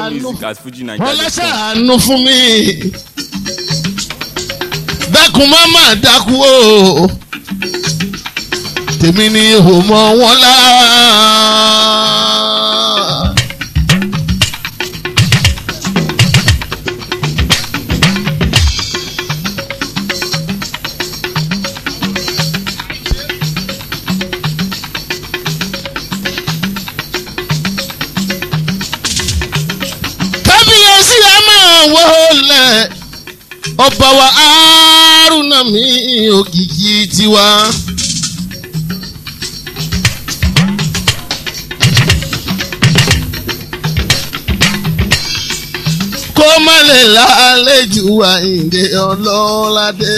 ṣàánú music at fujinaija.com. ọlọ́ṣàánú fún mi dákun má má dákú o tèmi ni ò mọ wọn lá. kábíyèsí ẹ máa wọlé ọba wa Haruna mi òkìkí tiwa. kó má lè lálejò Àyìndé Ọlọ́ládé.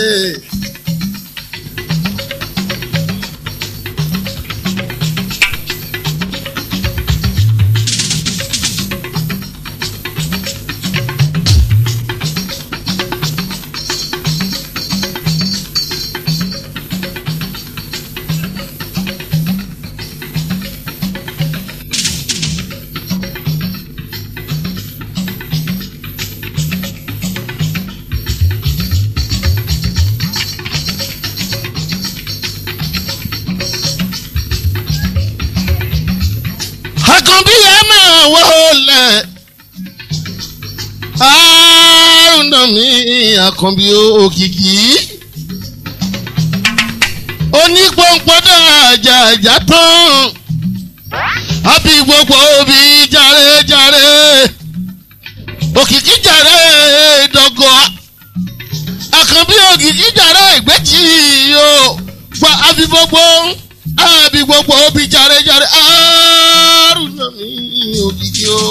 àkànbí ẹ máa wọlé Haruna mi àkànbí òkìkí onípọ̀npọ̀dọ̀ àjàjà tán àbí gbogbo òbí jàre-jàre òkìkí jàre dọ̀gọ̀ àkànbí òkìkí jàre ìgbẹ́jì o gba àbí gbogbo àbí gbogbo òbí jàre-jàre Haruna mi òkìkí o.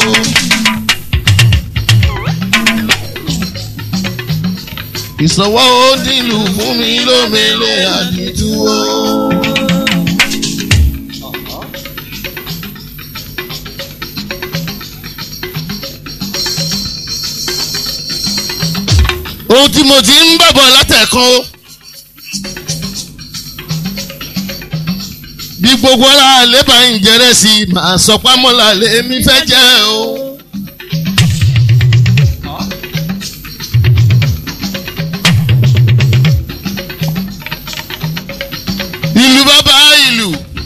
ìsọwọ́ ó nílùú fún mi lómele àdìtúwò. ohun tí mo ti ń bàbọ̀ látẹ̀kan o. bí gbogbo ara lébà ń jẹrẹ sí i màá sọ pámọ́lá lèmi fẹ́ jẹ́ o. ìlú bàbá ìlú.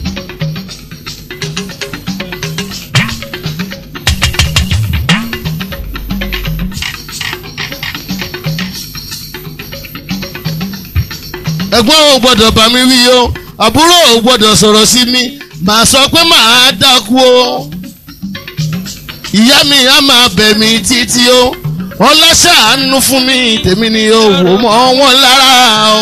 ẹ̀gbọ́n ò gbọ́dọ̀ bá mi wí o àbúrò ò gbọ́dọ̀ sọ̀rọ̀ sí mi màá sọ pé màá dákú o ìyá mi á máa bẹ̀ mí títí o wọ́n láṣàánú fún mi tèmi ni o wò mọ́ wọn lára o.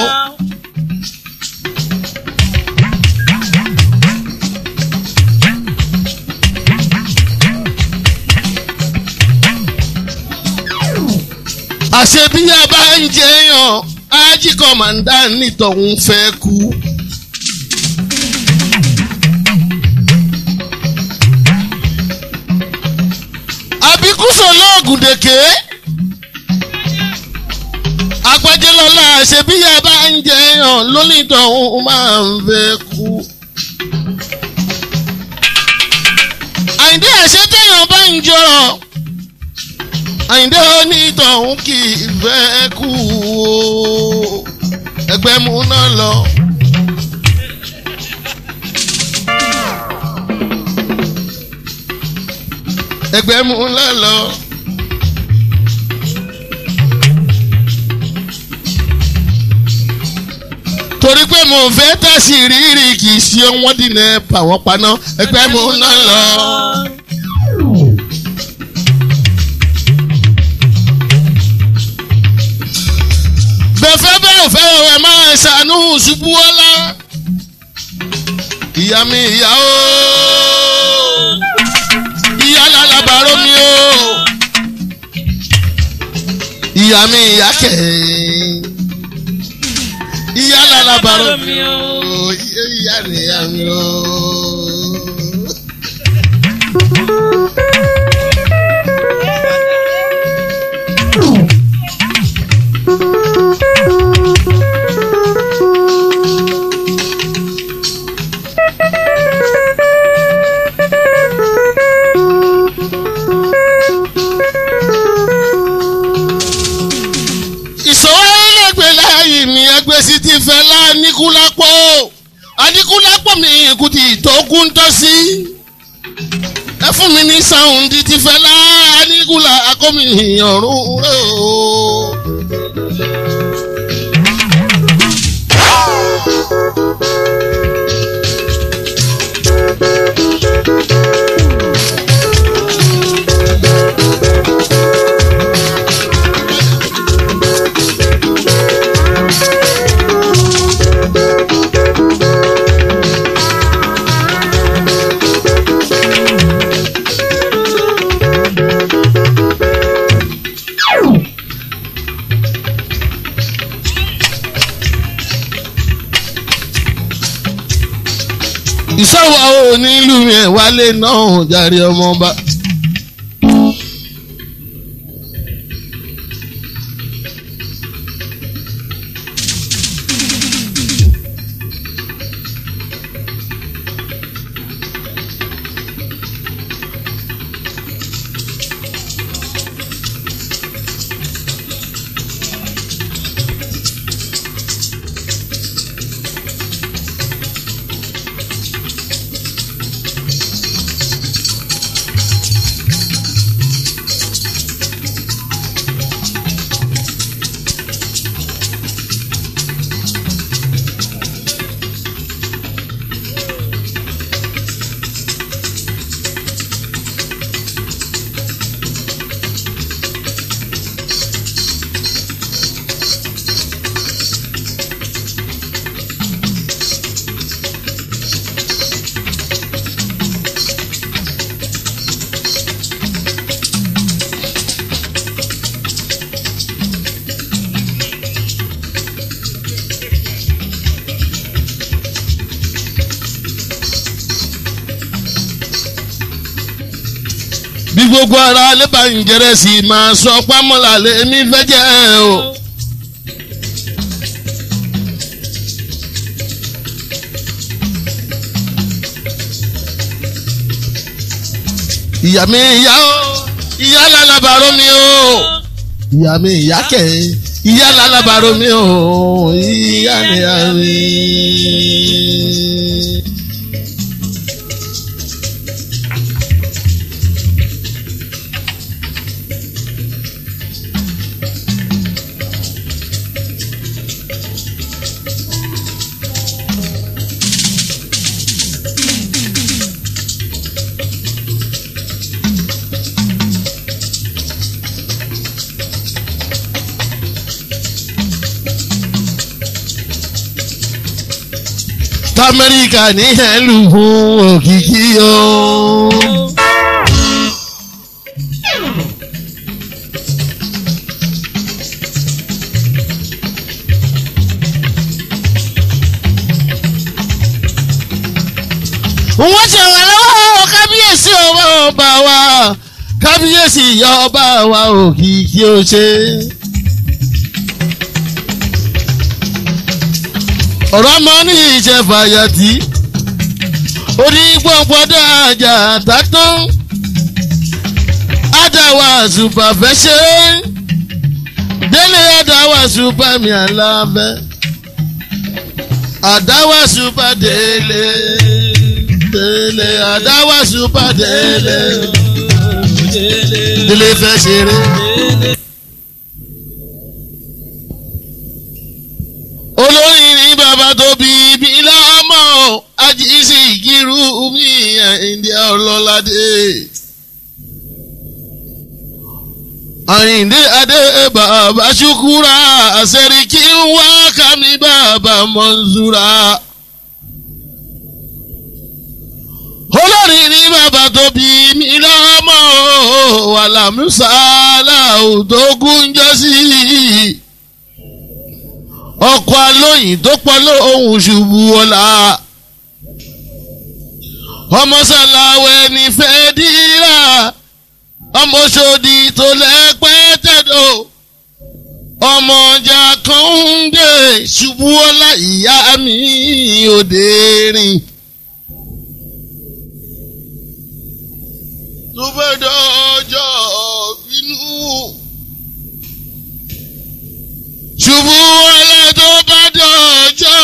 àṣebí a bá ń jẹyàn ájí kọ̀mọ̀ndà nítòun fẹ́ kú. àbíkúsọ̀ lóògùn dèké agbájẹ́lọ́lá àṣebí a bá ń jẹyàn lónítòun máa ń fẹ́ kú. àyíndé àṣetẹ̀yàn bá ń jọrọ̀ àyíndé onítọ̀hún kì í fẹ́ kú o ẹgbẹ́ mú náà lọ. ẹgbẹ́ mú náà lọ. torí pé mo fẹ́ tẹ̀sí rírì kì í ṣe wọ́n dínà pàwọ́ paná ẹgbẹ́ mú náà lọ. bẹ̀fẹ́ bẹ́ẹ̀ fẹ́ ẹ máa ṣàánú ṣubú ọlá. ìyá mi ìyá o ìyá lálàbàrò mi o ìyá mi ìyá kẹ̀ ìyá lálàbàrò mi o ìyá ni ìyá mi o. fẹlá níkúlápọ̀ aníkúlápọ̀ mi kù ti tó kú ń tọ́ sí ẹ fún mi ní sáwùndì ti fẹlá aníkúlá akọ́mi ọ̀run rẹ̀ o. ìṣòwò onílù yẹn wálé náà jàre ọmọọba. bí gbogbo ara lébà ń jẹrẹ sí i máa sọ pámọ́lá lèmi fẹ́ jẹ́ o. ìyá mi ìyá o ìyá lálábàárọ̀ mi o ìyá mi ìyá kẹ̀ ìyá lálábàárọ̀ mi o ìyá ni a rí. tamẹ́ríkà ní ẹ̀lú fún òkìkí o. wọ́n ṣe wà lọ́wọ́ kábíyèsí ọba ọba wa kábíyèsí ìyá ọba wa òkìkí ó ṣe. ọ̀rọ̀ mọ́ ní ìṣẹ̀fàyàtì onígbọ̀ngbọ̀dọ̀ àjà tátán àdáwà ṣùpà fẹ́ ṣe délé àdáwà ṣùpà mi àlàbẹ́ àdáwà ṣùpà délé délé àdáwà ṣùpà délé délé fẹ́ ṣeré. olórin ní bàbá tó bí ibi lọ́mọ ajísí ìkírú mi ìdí ọlọ́ládé. àyìndé adé bàbá ṣukura àṣẹríkí ń wá kàmí bàbá mọ́nzúra. olórin ní bàbá tó bí mi lọ́mọ wàlámùsà làwùjọ gúnjọ́ sí i ọkọ̀ alóyìn tó pọ̀ lóhùn ṣubú ọ̀la. ọmọ sàlàwẹ̀ ní fẹ́ dírà ọmọ ṣòdì tó lẹ́pẹ́ tẹ̀dọ̀ ọmọ ọjà kan ń dé ṣubú ọ̀la ìyá mi òde rìn. tó fẹ́ dọ́jọ́ bínú ṣubú ọlá tó bá dọ̀jọ́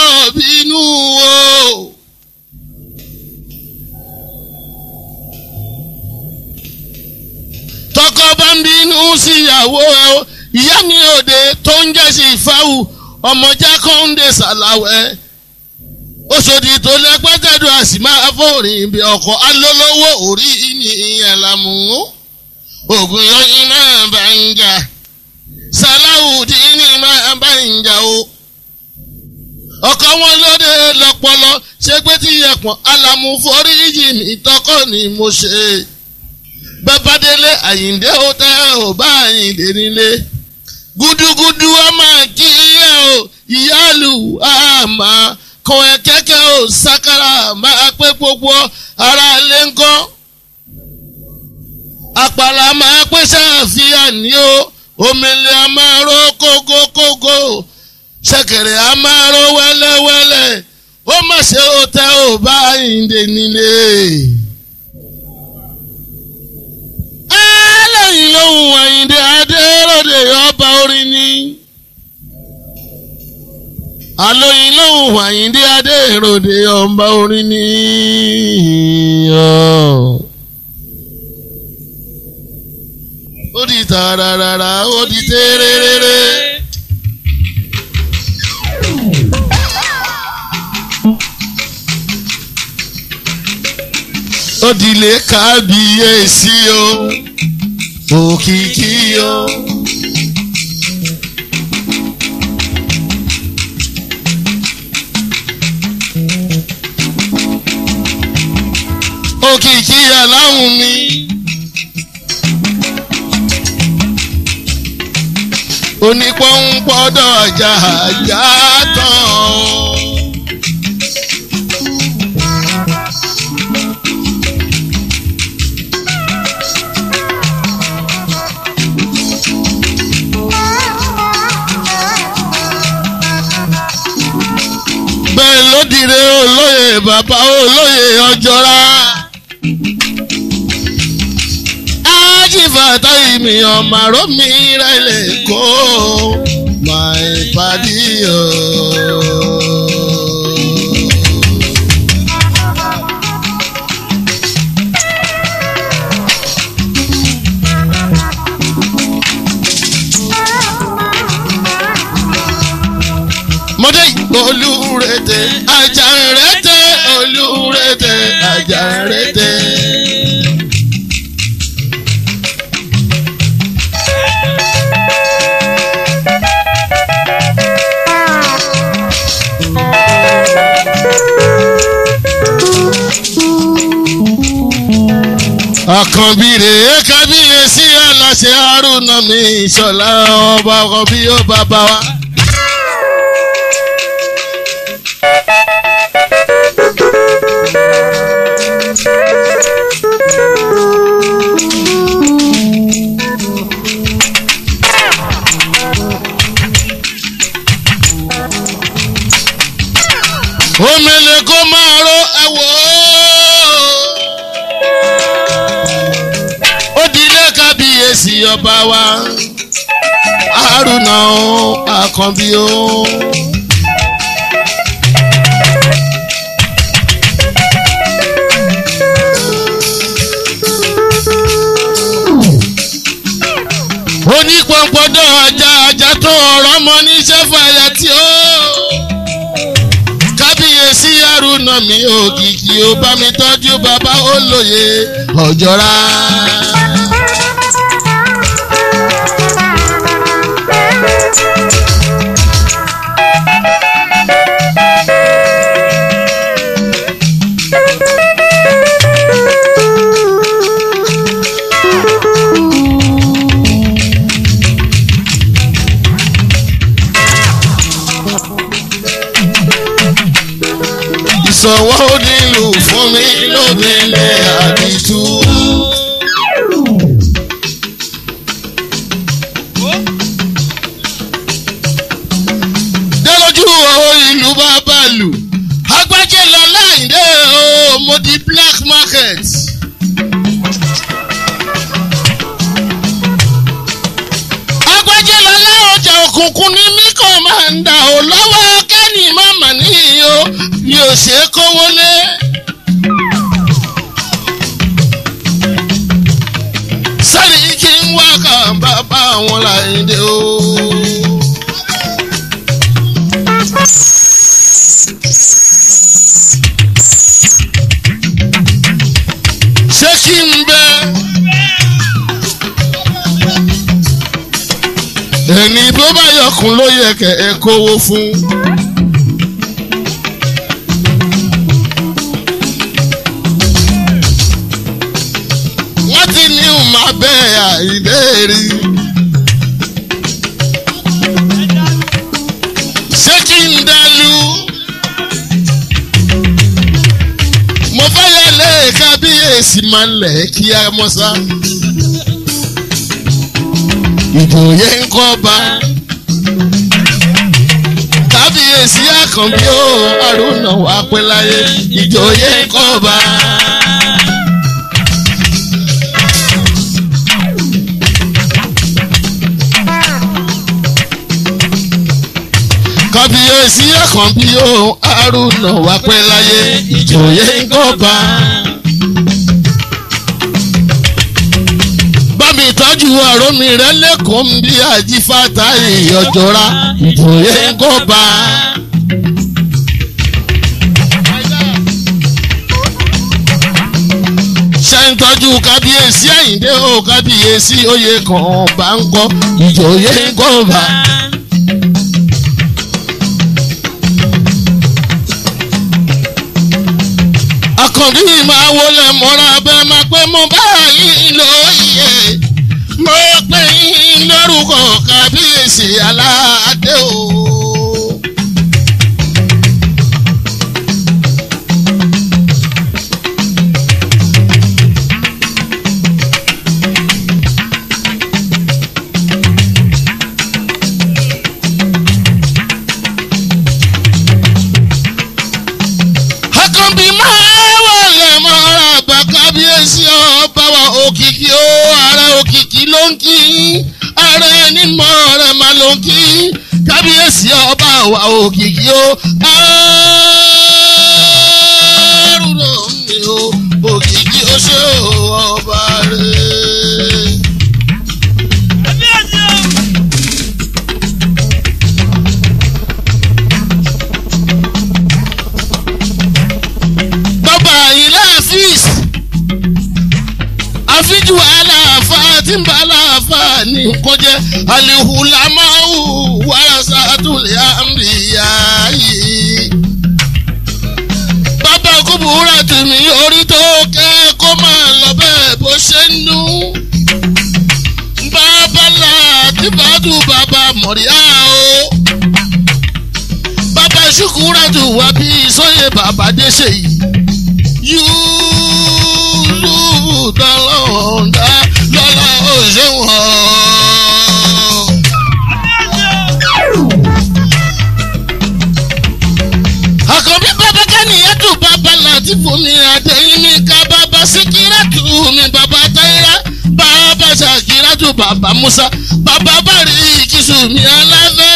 tọkọ bá ń bínú síyàwó ẹ o ìyá mi òde tó ń jẹ́ sí ìfáwù ọmọ jákòndé sàlàwẹ̀ oṣòdì tó lẹ́gbẹ́tẹ̀dù àsìmá fòrìn bí ọkọ̀ alólówó orí ní ìyàlámù ògùn yọyìn máa bá ń jà sàláwùdí ní máa bá ń jà o ọkọ wọn lóde lọpọlọ ṣé pé tí yẹpọn alamu foríjì mi tọkọ ni mo ṣe bàbádélé àyíǹde ó tẹ ò bá àyíǹde nílé gúdúgúdú ọmọ kí ẹ o ìyáàlú àmà kan ẹ kẹ́kẹ́ ò sákàrà máa pé gbogbo ara lé ńkọ́ àpàlà máa pé ṣàfihàn ní o omele a máa ró kógókógó ṣẹ̀kẹ̀rẹ̀ a máa ró wẹ́lẹ́wẹ́lẹ́ ó mà ṣe ó tẹ ò bá àyíǹde nílé. ẹlẹ́yìn lóhùn àyíǹde adéròdè ọba orin ni. àlóyìn lóhùn àyíǹde adéròdè ọba orin ni. ó di tààràràrà ó di tẹ́rẹ́rẹ́rẹ́. ó dilé kábíyèsí o òkìkí o. òkìkí aláhùn mi. onípọ́npọ́dọ̀ ajá ajá tán. bẹ́ẹ̀ ló dire olóyè bàbá olóyè ọjọ́ra. ájífàtà ìmì ọ̀màró mi rẹ̀lẹ̀ kó my padi o. mọdé olúrete ajarete olúrete ajarete. àkànbí rèé kábíyèsí aláṣẹ haruna mi ìṣọlá ọba ọkọ bí ó bàbá wa. omele kó máa ró ẹwọ. ó dilé kábíyèsí ọba wa haruna o àkànbí o. onípọ̀npọ̀dọ̀ ajá ajá tó ọ̀rọ̀ mọ́ ní sẹ́fàyà tí ó kábíyèsí àrùnà mi òkìkí ó bá mi tọ́jú bàbá olóye ọ̀jọ̀ra. ìsọ̀wọ́ nílùú fún mi lóbìnrin àdìtú. délójú owó ìlú bá bàlù agbájẹ́ lọ láìdé o mo di black market. agbájẹ́ lọ láọjà òkùnkùn ní mí kò máa ń dà ó lọ́wọ́ kẹ́ni màmá níyì o mi ò ṣe é kówó lé. sáré kí n bàbá wọn láìdé o. ṣé kí n bẹ. ẹni bó bá yọkùn ló yẹ kẹ ẹ kówó fún. wọ́n ti ní ìmọ̀ abẹ́ àìlérí. ṣé kí n dẹlu. mo fẹ́ yẹ lé kábíyèsí máa ń lẹ̀ kí a mọ́ sá. ìjòyè ń kọ́ bá. kábíyèsí àkànbí ó àrùnà wà pẹ́ láyé ìjòyè ń kọ́ bá. kábíyèsí àkànbí ó àrùnà wà pẹ́ láyé ìjòyè ń kọ́ bá. bámi ìtọ́jú ọ̀rọ̀ mi rẹ lẹ́kọ̀ọ́ ń bí àjífàtà ìyọjọ́ra ìjòyè ń kọ́ bá. ṣe ń tọ́jú kábíyèsí àyíndé ó kábíyèsí oyè kan bá ń kọ́ ìjòyè ń kọ́ bá. àkànbí máa wọlé mọ́ra bẹ́ẹ̀ máa pẹ́ mọ́ báyìí lóye mo pè yín lórúkọ kábíyèsí aládé o. àkànbí máa wọlé mọ́ra bá kábíyèsí ọba wa òkìkí ó ara òkìkí ló ń kí ara ẹni mọ́ rẹ̀ máa ló ń kí kábíyèsí ọba wa òkìkí ó àrùn ló ń mi ó òkìkí ó ṣe ọba rẹ̀. bàbá ilé àfíìs àfíjù aláàfà tí ń bá aláàfà ní nǹkan jẹ́ alihulamahu warasatul anbiya yìí. bàbá kúbúrà tèmi orí tó kẹ́ kó máa lọ bẹ́ẹ̀ bó ṣe ń nú. bàbá làtìbàdù bàbá mọ̀ríà o bàbá ṣùkúrẹ́tù wá bí sóyè bàbá déṣe yìí yúlù dọ́lọ́ọ̀dá lọ́lá òṣèwọ̀n. àkànbí bàbá kẹ́niyàn tún bàbá láti fún mi àtẹ̀yìn mi ká bàbá síkírẹ́tù mi bàbá táyà bàbá ṣàkírẹ́tù bàbá musa bàbá bàrí ìkísù mi aláfẹ́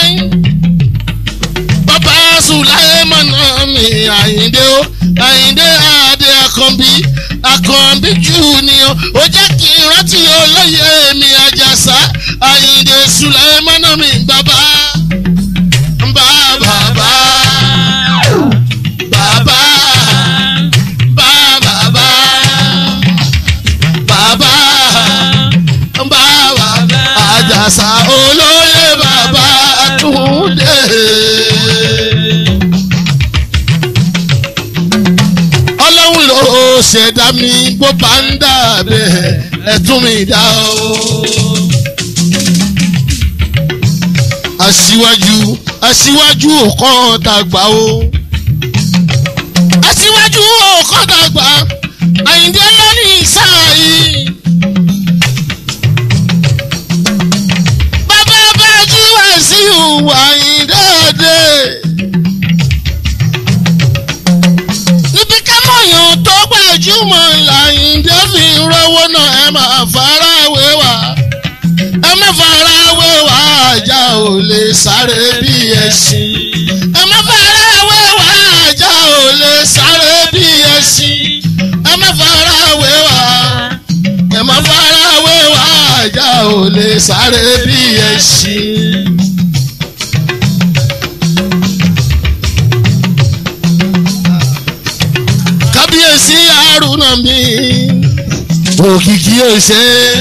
bàbá sùláyé mọ̀nà mi àyíndé o àyíndé àdé àkànbí àkànbí junior ó jẹ́ kí n rántí olóyè mi àjàsá àyíndé sùláyé mọ̀nà mi bàbá bàbá bàbá bàbá bàbá bàbá bàbá àjàsá olóyè bàbá túndé. ọlọ́run ló ṣẹ̀dá mi bó bá ń dà bẹ́ẹ̀ ẹ̀tún mi dá o. aṣíwájú aṣíwájú òkan tàgbà o. aṣíwájú òkan tàgbà àyíndé lónìí sáà yìí. bàbá bá jí wá sí ìhùwà ìdáde. níbi kámọ̀yàn tó gbajúmọ̀ làyíǹde fi rówó náà ẹ máa farawé wá. ẹ má farawé wá ajá ò lè sáré bí ẹṣin. ẹ má farawé wá ajá ò lè sáré bí ẹṣin. ẹ má farawé wá ẹ má farawé wá ajá ò lè sáré bí ẹṣin. kábíyèsí àrùnà mi òkìkí òṣè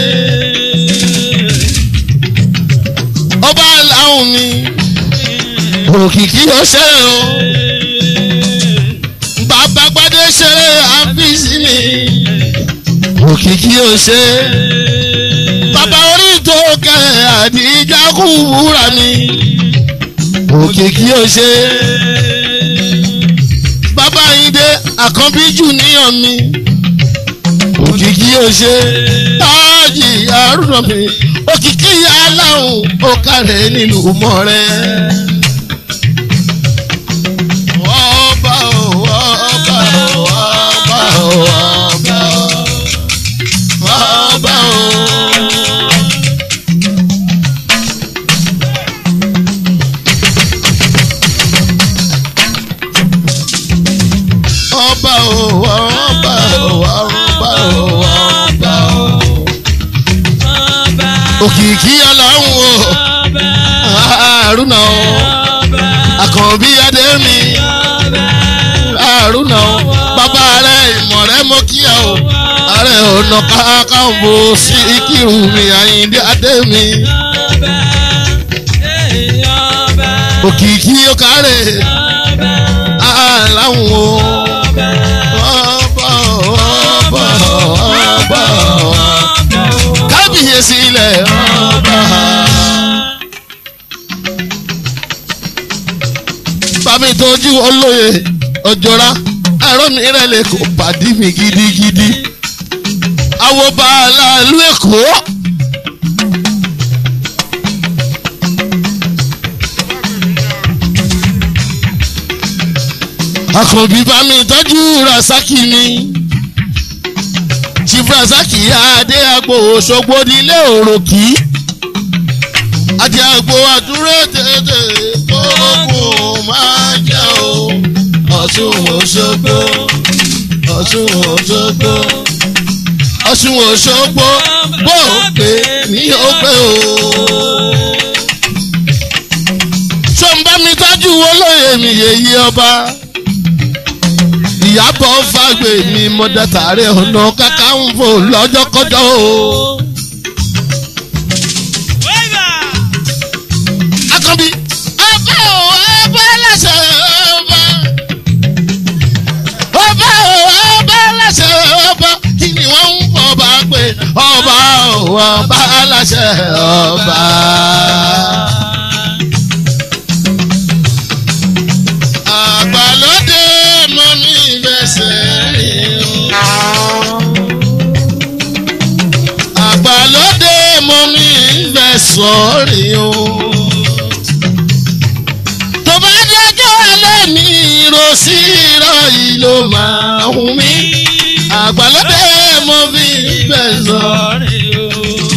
ọba làwọn mi òkìkí òṣè o bàbá gbadé ṣeré àfíìsì mi òkìkí òṣè bàbá orí tó kẹ àdìjà kú wúrà mi òkìkí òṣè bàbá yín dé àkànbí jù níyàn mi òkìkí òṣè táàjì àrùnà mi òkìkí aláhùn ó kárẹ̀ nílùú mọ́rẹ́. ọba o ọba o ọba o ọba o ọba o. ọba o ọba o ọba o ọba o. òkìkí ọlọ́run o àrùnà o àkànbí adémi àrùnà o bàbá rẹ ìmọ̀ rẹ mọ́ kíá o ààrẹ ọ̀nà kákàǹbò sí ìkírù mi àyíndé adémi òkìkí ó kárẹ̀ àláwọn o ọba ọba ọba kábíyèsí ilẹ̀ ọba. bàmí tójú olóye ọjọ́ra ẹ̀rọ mi rẹ̀ lè kó pàdé mi gidigidi. àwọn bàálà ìlú èkó. àkànbí bàmí tọ́jú rasaki mi. chief rasaki adé agbo òṣogbo nílé òròkì. àti agbo àdúró tètè kókó máa jẹ́ o. ọ̀ṣun òṣogbo ọ̀ṣun òṣogbo ọ̀ṣun òṣogbo bó o pè ní o pé o. ṣó ń bá mi tọ́jú olóyè mi yèyí ọba ìyàbọ̀ fàgbé mi mọ̀dátàrẹ́ ọ̀nà kakanfò lọ́jọ́kọ́jọ́ o. akànbí ọba o ọba lẹ́sẹ̀ ọba ọba o ọba lẹ́sẹ̀ ọba kí ni wọ́n ń fọba pé ọba o ọba lẹ́sẹ̀ ọba. àgbàlódé mọ mi fẹsẹ̀ rìn o. àgbàlódé mọ mi fẹsọ̀ rìn o. tó bá dẹjọ́ ẹlẹ́ni ìrọsí irọ́ yìí ló máa hùn mí. àgbàlódé mọ mi fẹsọ̀ rìn o.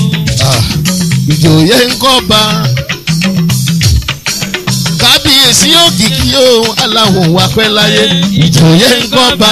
ìjòyè ń kọ́ ba kábíyèsí òkìkí o aláwọ̀ wà pẹ́ láyé ìjòyè ń kọ́ bá.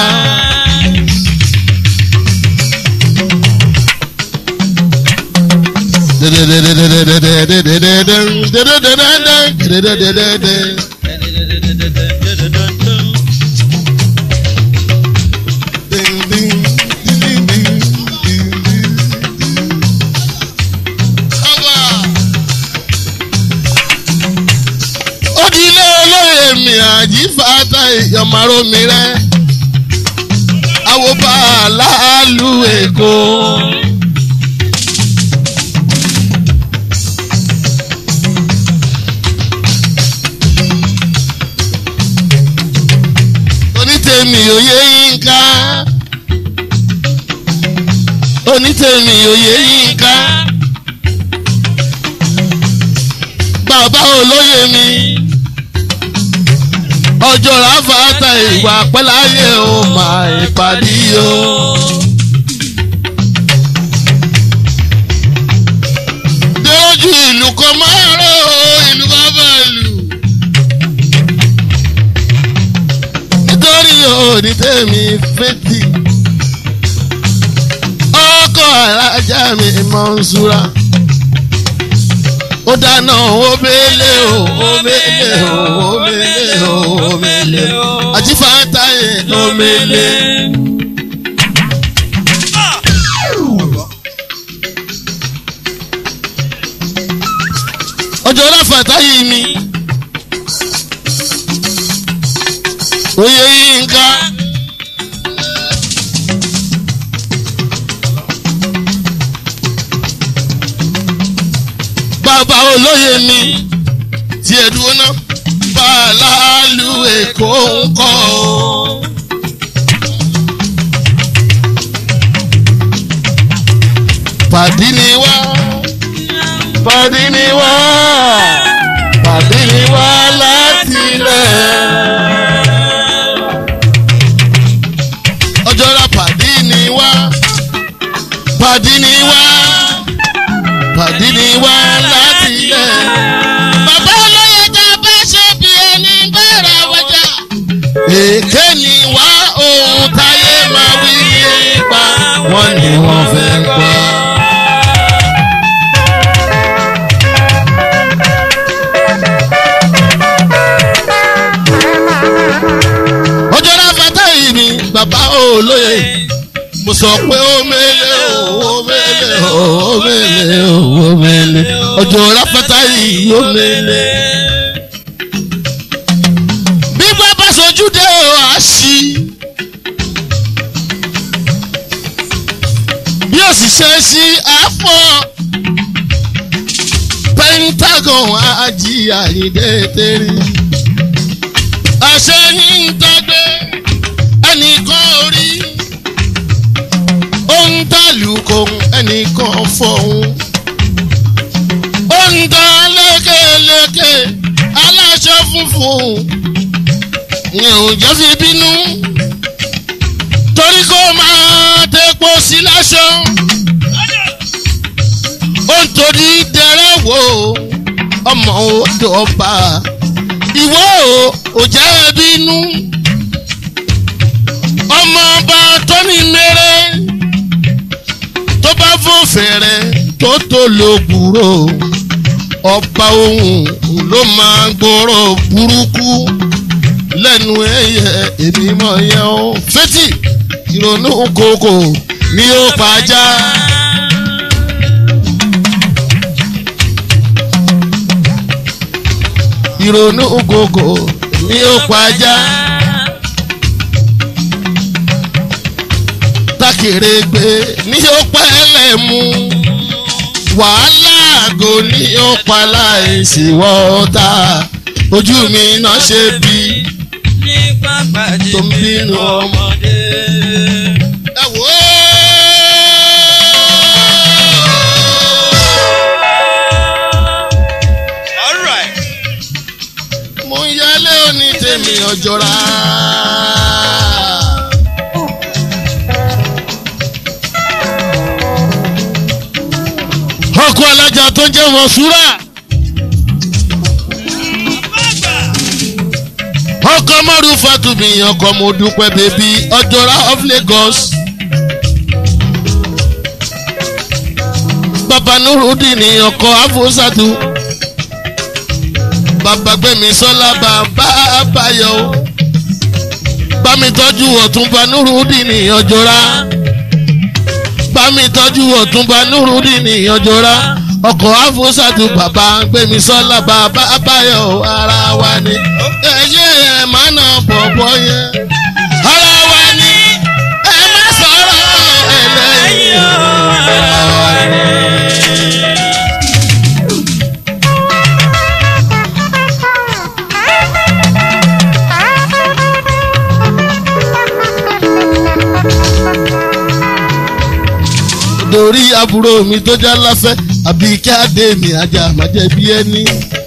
Odile olóyè mi àjífàtà ìyọ̀mọ̀rọ̀ mi rẹ̀. Àwòbá aláàlú Èkó. Onítèmi òye yínká. Onítèmi òye yínká. Bàbá olóyè mi ọjọ́ ráfàtà ìwà pẹ́láyé o máa ìpàdé o. Dójú ìlú kan máa rọ̀ o ìlú bàbá ìlú. Nítorí òní tèmi fetí. Ọkọ̀ alájà mi mọ̀ ń súra. ó dáná omele o omele o omele o omele o àti fàtàyè omele. ọjọ́ ráfàtà yìí mi oyè yìí ń ká. bàbá olóyè mi tí ẹ dúró ná bàálù èkó ń kọ́ o. pàdí ni wá pàdí ni wá pàdí ni wá láti ilẹ̀. ọjọ́ ra pàdí ni wá pàdí ni wá pàdí ni wá láti ilẹ̀. bàbá olóyè tá a bá ṣe bí ẹni bẹ̀rẹ̀ wọjà. èké ni wá ohun táyé máa wí nípa wọn ni wọ́n fẹ́ gbọ́. ọjọ́ náà fata yìí ni bàbá olóye mo sọ pé ó mele ó mele ó mele ó mele ọjọ́ náà fata yìí ó mele. bí bàbá sojú dé o á sí bí ó sì ṣe sí àpọ̀ pentagon ají àyíndé tẹ́rì àṣẹ ní ń tọ́gbé ẹnìkan orí ó ń tàlù kòun ẹnìkan fọ̀hún ó ń tán lékeleke aláṣọ funfun ìyẹn ò jẹ́ fi bínú torí kó máa tepo sí láṣọ ó ń torí dẹrẹ́ wò ọmọ odò ọba ìwọ ò jẹ́ bínú ọmọ ọba tó ní mèrè tó bá fún fèrè tó tó lo gbúrò ọba ohun ló máa gbòòrò burúkú lẹ́nu ẹ̀yẹ èmi mọ̀ yẹn o fetí ìrònú kòkò ni ó pàjá. ìrònú gògò ni ó pàjá. Tákèrègbè ni ó pẹ́lẹ̀ mú. Wàhálà àgò ni ó pa láìsí wọ́ọ́tà. Ojú mi náà ṣe bí. ní pápádé Tó ń bínú ọmọdé. Ẹ wò ó. all right. mo ń yálé òní tèmi ọjọ́ra. ọkọ̀ alájà tó ń jẹ́ wọn súrà. ọkọ̀ mọ́rù fatumi ọkọ̀ mo dúpẹ́ bèbí ọjọ́ra of Lagos. bàbá nurudin ní ọkọ̀ afosatu bàbá gbẹ̀mí sọ́lá bàbá àbáyọ. bámi tọ́jú ọ̀túnba nurudin ní ọjọ́ra. bámi tọ́jú ọ̀túnba nurudin ní ọjọ́ra. ọkọ̀ afosatu bàbá gbẹ̀mí sọ́lá bàbá àbáyọ ara wa ni. ẹ̀yẹ́ ẹ̀ máa nà bọ̀bọ̀ yẹn. ara wa ni ẹ má sọ̀rọ̀ ẹlẹ́yìn. ara wa ni. dorí àbúrò mi tó já láfẹ́ àbí kí adé mi ajá má jẹ́ bí ẹni.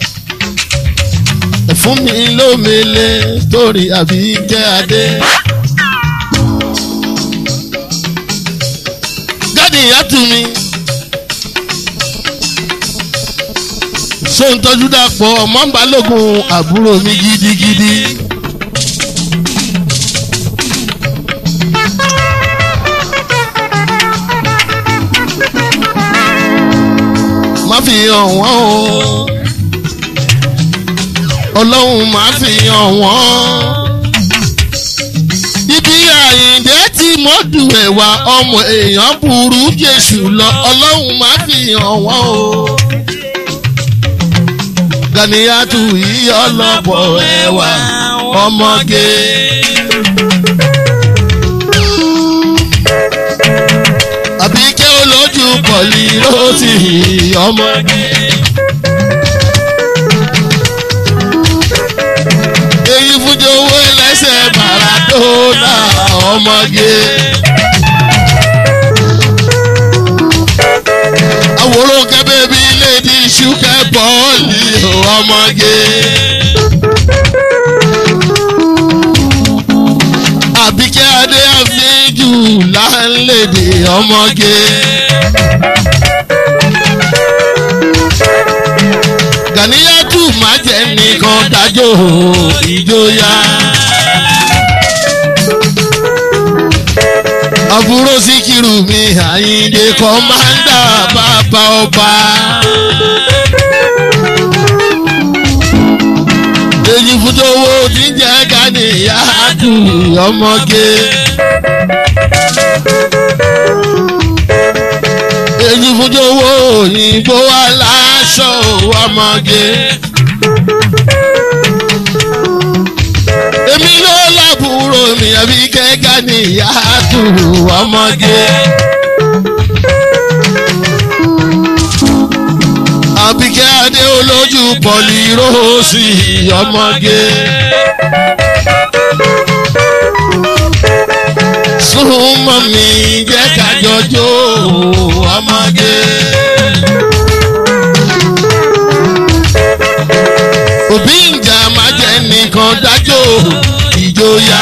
ẹ̀fún mi lómele torí àbí kí adé. gádì ìyàtú mi. ṣó ń tọ́jú dàpọ̀ ọmọ ń balógun àbúrò mi gidigidi. má fi hàn wọ́n o ọlọ́run máa fi hàn wọ́n. ibi àyìndé tí mọ́dù ẹ̀wà ọmọ èèyàn burú jésù lọ ọlọ́run máa fi hàn wọ́n o. ganiyatu yìí ọlọ́pọ̀ ẹ̀wà ọmọge. àbíkẹ́ olójú pọ̀lì lóòtì ọmọge. èyí fúnjọ owó ẹlẹ́sẹ̀ maradona ọmọge. àwòrán kẹ́bẹ́ bí lady ṣúkẹ́ bọ́ọ̀lì ọmọge. àbíkẹ́ adé àfíjù láńlẹ̀dẹ̀ ọmọge. gàníyàtù má jẹ́ nìkan dájọ́ ìjọya. àbúrò síkírù mi àyíǹde kọ́mándà bàbá ọba. èyí fújọwọ́ tí ń jẹ́ gàníyàtù ọmọge. èyí fújọwọ́ òyìnbó aláṣọ ọmọge. èmi ló lábúrò mi àbí kẹ́kẹ́ ní ìyáàtú ọmọge. àbíkẹ́ adé olójú pọ̀lì róòsì ọmọge. súnmọ́ mi jẹ́ kájọjọ́ ọmọge. òbí ìjà máa jẹ́ nìkan dájọ́ ìjòyà.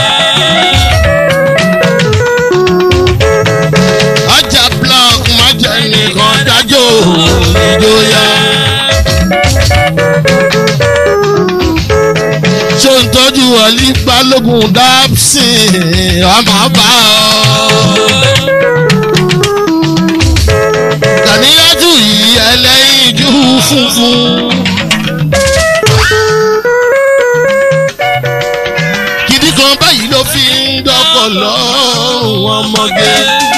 ọjà block máa jẹ́ nìkan dájọ́ ìjòyà. ṣó ń tọ́jú ọ̀lí balógun dábsìn ọmọ bá ọ. kàníyàtú yìí ẹlẹ́yinjú funfun. gidi kan báyìí ló fi ń dọ́kọ̀ lọ́rùn ọmọge.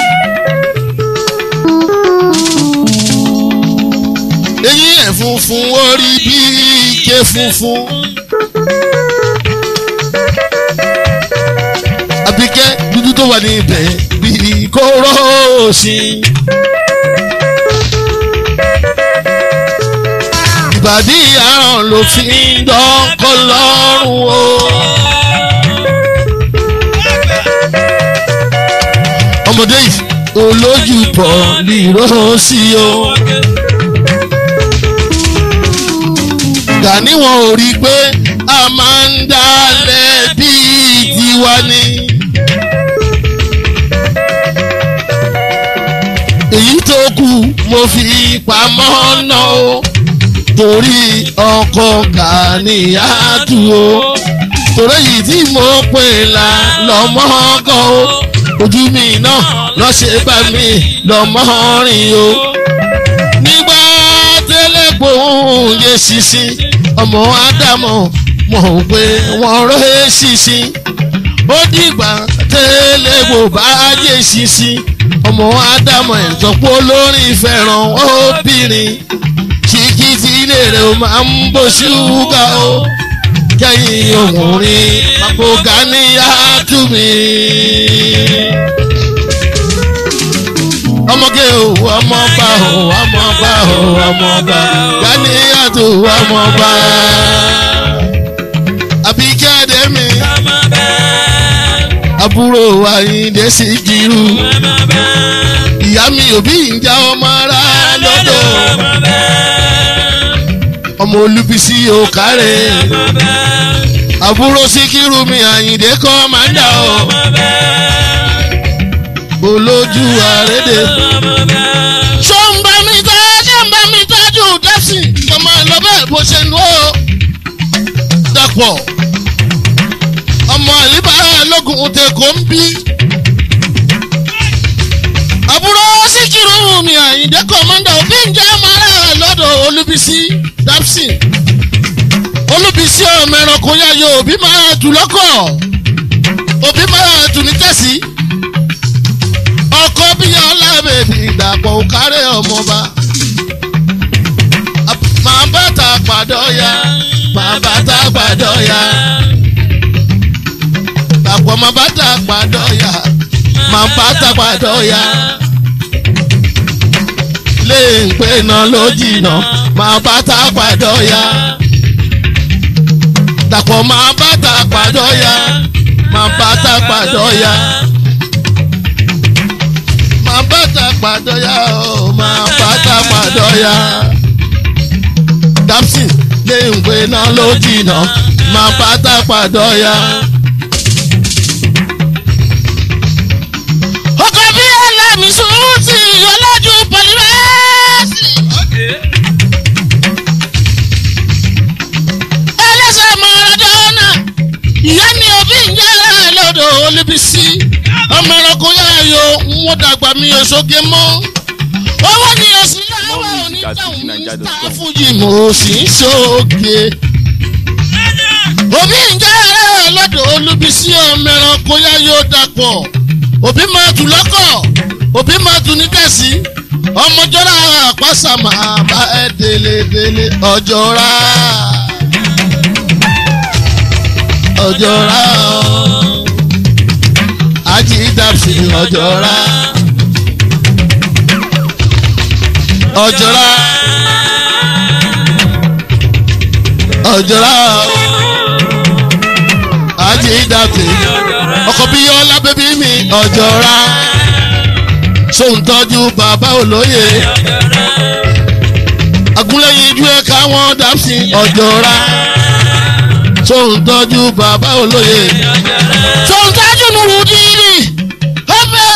eyín ẹ̀ funfun orí bí ike funfun. àbíkẹ́ dúdú tó wà níbẹ̀ bíi kóró sí. ìbàdí àrùn ló fi ń dọ́kọ̀ lọ́rùn o. ọmọdé yìí olójú pọ̀ lìró sí o. Gàní wọn ò rí i pé a máa ń dálẹ̀ bíi tiwa ni. èyí tó kù mo fi pamọ́ náà o torí ọkọ̀ Gàníyàtù o torí èyí tí mo pè là lọ́mọ́ kan o ojú mi náà lọ́sẹ̀ bá mi lọ́mọ́ rìn o nígbà tẹ́lẹ̀ gbòòrùn yé ṣinṣin ọmọ ádámọ̀ mọ̀ pé wọ́n rẹ́ ṣinṣin ó dìgbà tẹ́lẹ̀ gbò bá yé ṣinṣin ọmọ ádámọ̀ ẹ̀tọ́pọ̀ olórin fẹ́ràn obìnrin ṣìkìtì ilé rẹ̀ ó máa ń bó ṣúgà o kẹ́yìn òmùrin papò Gàníyàtù mi. ọmọge o ọmọba o ọmọba o ọmọba Gàníyàtù ọmọba Àbíkẹ́ Adémi àbúrò Àyìndé Síkírù ìyá mi òbí ń já ọmọ ara lọ́dọ̀ ọmọ Olúbísí òkàrẹ́ àbúrò Síkírù mi Àyìndé kọ́ máa ń dà ọ́ olójú àrédè. ṣó ń bá mi tọ́ ṣé ń bá mi tọ́jú dẹ́sì kò máa lọ bẹ́ẹ̀ bó ṣe nù ó. dàpọ̀ ọmọ àlíbá lógun tẹ̀kọ́ ń bí. àbúrò Síkírù mi Àyìndé kọ́mọ́ndà òbí ń jẹ́ ọmọ ará olúbísí dapsin olúbísí ọmọ ẹranko yáyọ òbí máa tù lọ́kọ̀ òbí máa tù ní tẹ̀sí ọkọ bí ọlá bèbí ìdàpọ̀ òkárẹ̀ ọmọba máa bá ta pàdọ́ ya máa bá ta pàdọ́ ya dàpọ̀ máa bá ta pàdọ́ ya máa bá ta pàdọ́ ya lè ń pè náà ló jìnnà máa bá ta pàdọ́ ya dàpọ̀ máa bá ta pàdọ́ ya máa bá ta pàdọ́ ya máa bá ta pàdọ́ ya ó máa bá ta pàdọ́ ya dapsin lè ń pè náà ló jìnnà máa bá ta pàdọ́ ya. ọkọ̀ bí ẹlẹ́mìí sùúrù sí ọlọ́jú pọ̀lìmẹ́sì. Okay. ẹlẹ́sẹ̀ mọ̀ọ́dọ́nà ìyá mi ò bí ń yára lọ́dọ̀ olùbísí ọmọ ẹranko yáyọ ń dàgbà mi ò sóge mọ́ owó ni òsì láwọ̀ oníjàun ta fújì mo sì ń sóge òbí ń yára lọ́dọ̀ olùbísí ọmọ ẹranko yáyọ dàpọ̀ òbí máa tù lọ́kọ̀ òbí máa tù ní tẹ̀sí ọmọjọ́ra àpáṣà máa bá ẹ délé délé ọjọ́ra ọjọ́ra ají dàbí ọjọ́ra ọjọ́ra ọjọ́ra ají dàbí ọkọ̀ bí yọlá bẹ́bí mi ọjọ́ra sóńtọ́jú bàbá olóye agúnlẹ̀yìn ojú ẹ̀ káwọn dàbí ọjọ́ra sóńtọ́jú bàbá olóye sóńtọ́jú nùrù dìrì ọbẹ̀.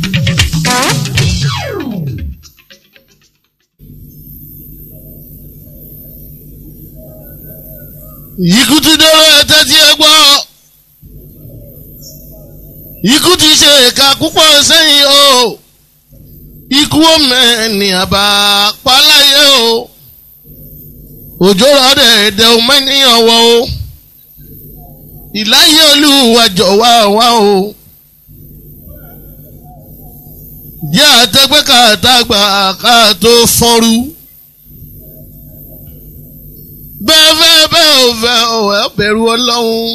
ikú ti dọ́rọ̀ ẹ̀tẹ́ tí ẹ gbọ́ ikú ti ṣe ìka púpọ̀ sẹ́yìn o ikú ọmọ ẹni àbá paláyé o òjò rọ̀ dẹ̀ẹ̀dẹ̀ ọmọ ènìyàn wọ̀ o ìláyé olúwa jọ̀wọ́ wá o jẹ́ àtẹ́gbẹ́ kàtàgbà ká tó fọ́nrú bẹ́ẹ̀ fẹ́ bẹ́ẹ̀ ò fẹ́ ò ẹ̀ bẹ̀rù ọlọ́run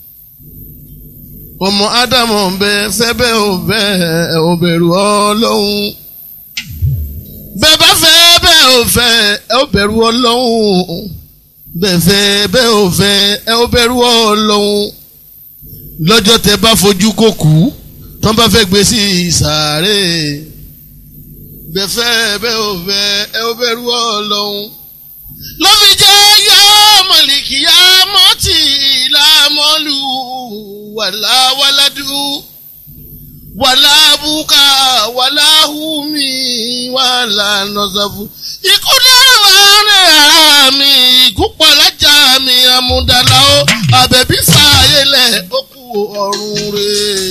ọmọ ádámù bẹ́ẹ̀ fẹ́ bẹ́ẹ̀ ò fẹ́ ẹ̀ ò bẹ̀rù ọlọ́run bẹ́ẹ̀ bá fẹ́ bẹ́ẹ̀ ò fẹ́ ẹ̀ ò bẹ̀rù ọlọ́run bẹ́ẹ̀ fẹ́ bẹ́ẹ̀ ò fẹ́ ẹ̀ ò bẹ̀rù ọlọ́run lọ́jọ́ tẹ bá fojú kó kú tán bá fẹ́ gbé sí ìsàárè bẹ́ẹ̀ fẹ́ bẹ́ẹ̀ ò fẹ́ ẹ̀ ò bẹ̀rù ọlọ́run ló fi jẹ́ yá mọ̀lìkì yá mọ́tì lámọ́lù wàlá wàládù wàlá bùkà wàlá hùmí wàlá nọ́sàfù. ikú dára wà rẹ̀ ara mi ikú pọ̀lájà mi àmúdàlá ó àbẹ̀bí fààyè lẹ̀ ó kú ọ̀run rẹ̀.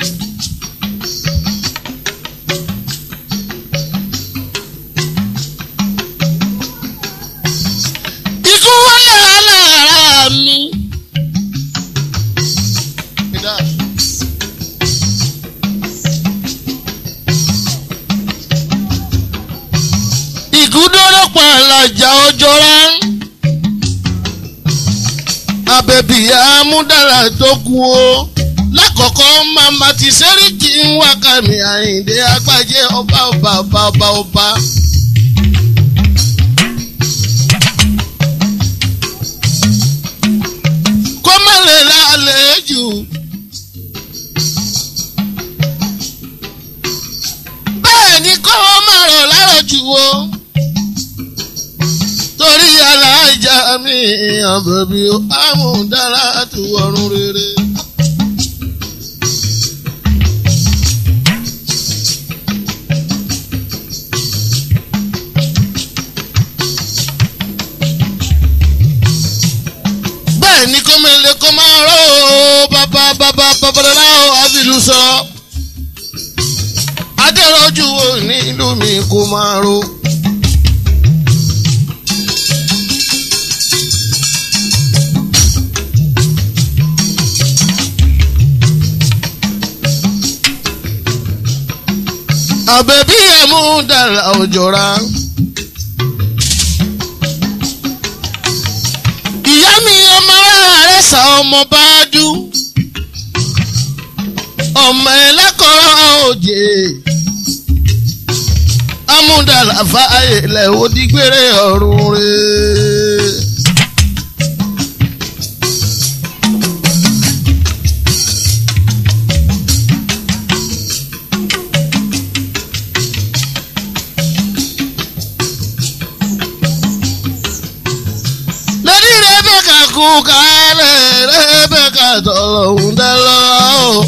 ikú wọlé alára mi. ikú dọ́rọ̀ pa àlàjà ọjọ́ rán. abẹ́bí amúdára tó kú o. lákọ̀ọ́kọ́ màmá ti sẹ́ríkì ń wá kàmí àyíǹde agbájẹ́ ọba ọba ọba ọba ọba. kó má lè lálẹ́ jù. bẹ́ẹ̀ ni kó má rọ̀ lárọ̀ jù o. torí aláìjà mi àbẹ̀bí àmúdára tu ọ̀run rere. bẹ́ẹ̀ ni kó mẹ́lẹ̀ kó máa rọ́ o bàbá bàbá babalọ́lá o àbílù sọ. adẹ́rọ́jú o nílùú mi kó máa ro. àbẹ̀bí ẹ̀mú dàrá òjòra. ìyá mi ọmọ rẹ̀ sá ọmọ bá dú. ọmọ ẹlẹ́kọ̀ọ́ òjè. amúdàlàfà ilẹ̀ òdìgbére ọ̀run rẹ̀. lórí rẹ́bẹ̀kà kú kálẹ̀ rẹ́bẹ̀kà tọ̀lọ̀hún dẹ́lọ́.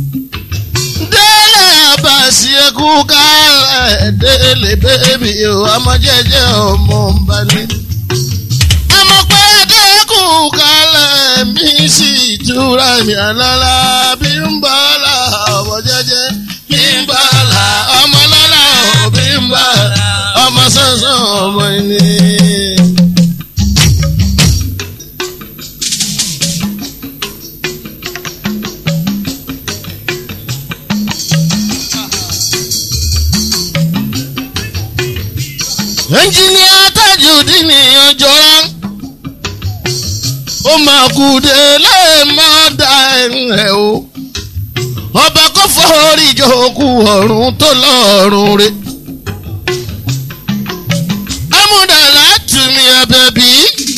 délé àbàṣì ẹkú kálẹ̀ délé bébí o ọmọ jẹjẹ ọmọ nbani. àmọ́ pé dẹ́kù kálẹ̀ mi sì túra mi àlọ́lá bí ń bọ́ la ọmọ jẹjẹ bí ń bọ́ la ọmọ lọ́la ò bí ń bọ́ la ọmọ sọ́sọ́ ọmọ ẹni. ẹnjìníà tajudeen ní ọjọ́ra ó máa kú délé máa da ẹ̀ o ọba kò fọ́ọ́rí ìjòkù ọ̀run tó lọ́ọ̀rùn rẹ̀ amúdàlá tùmí ẹ̀bẹ̀bí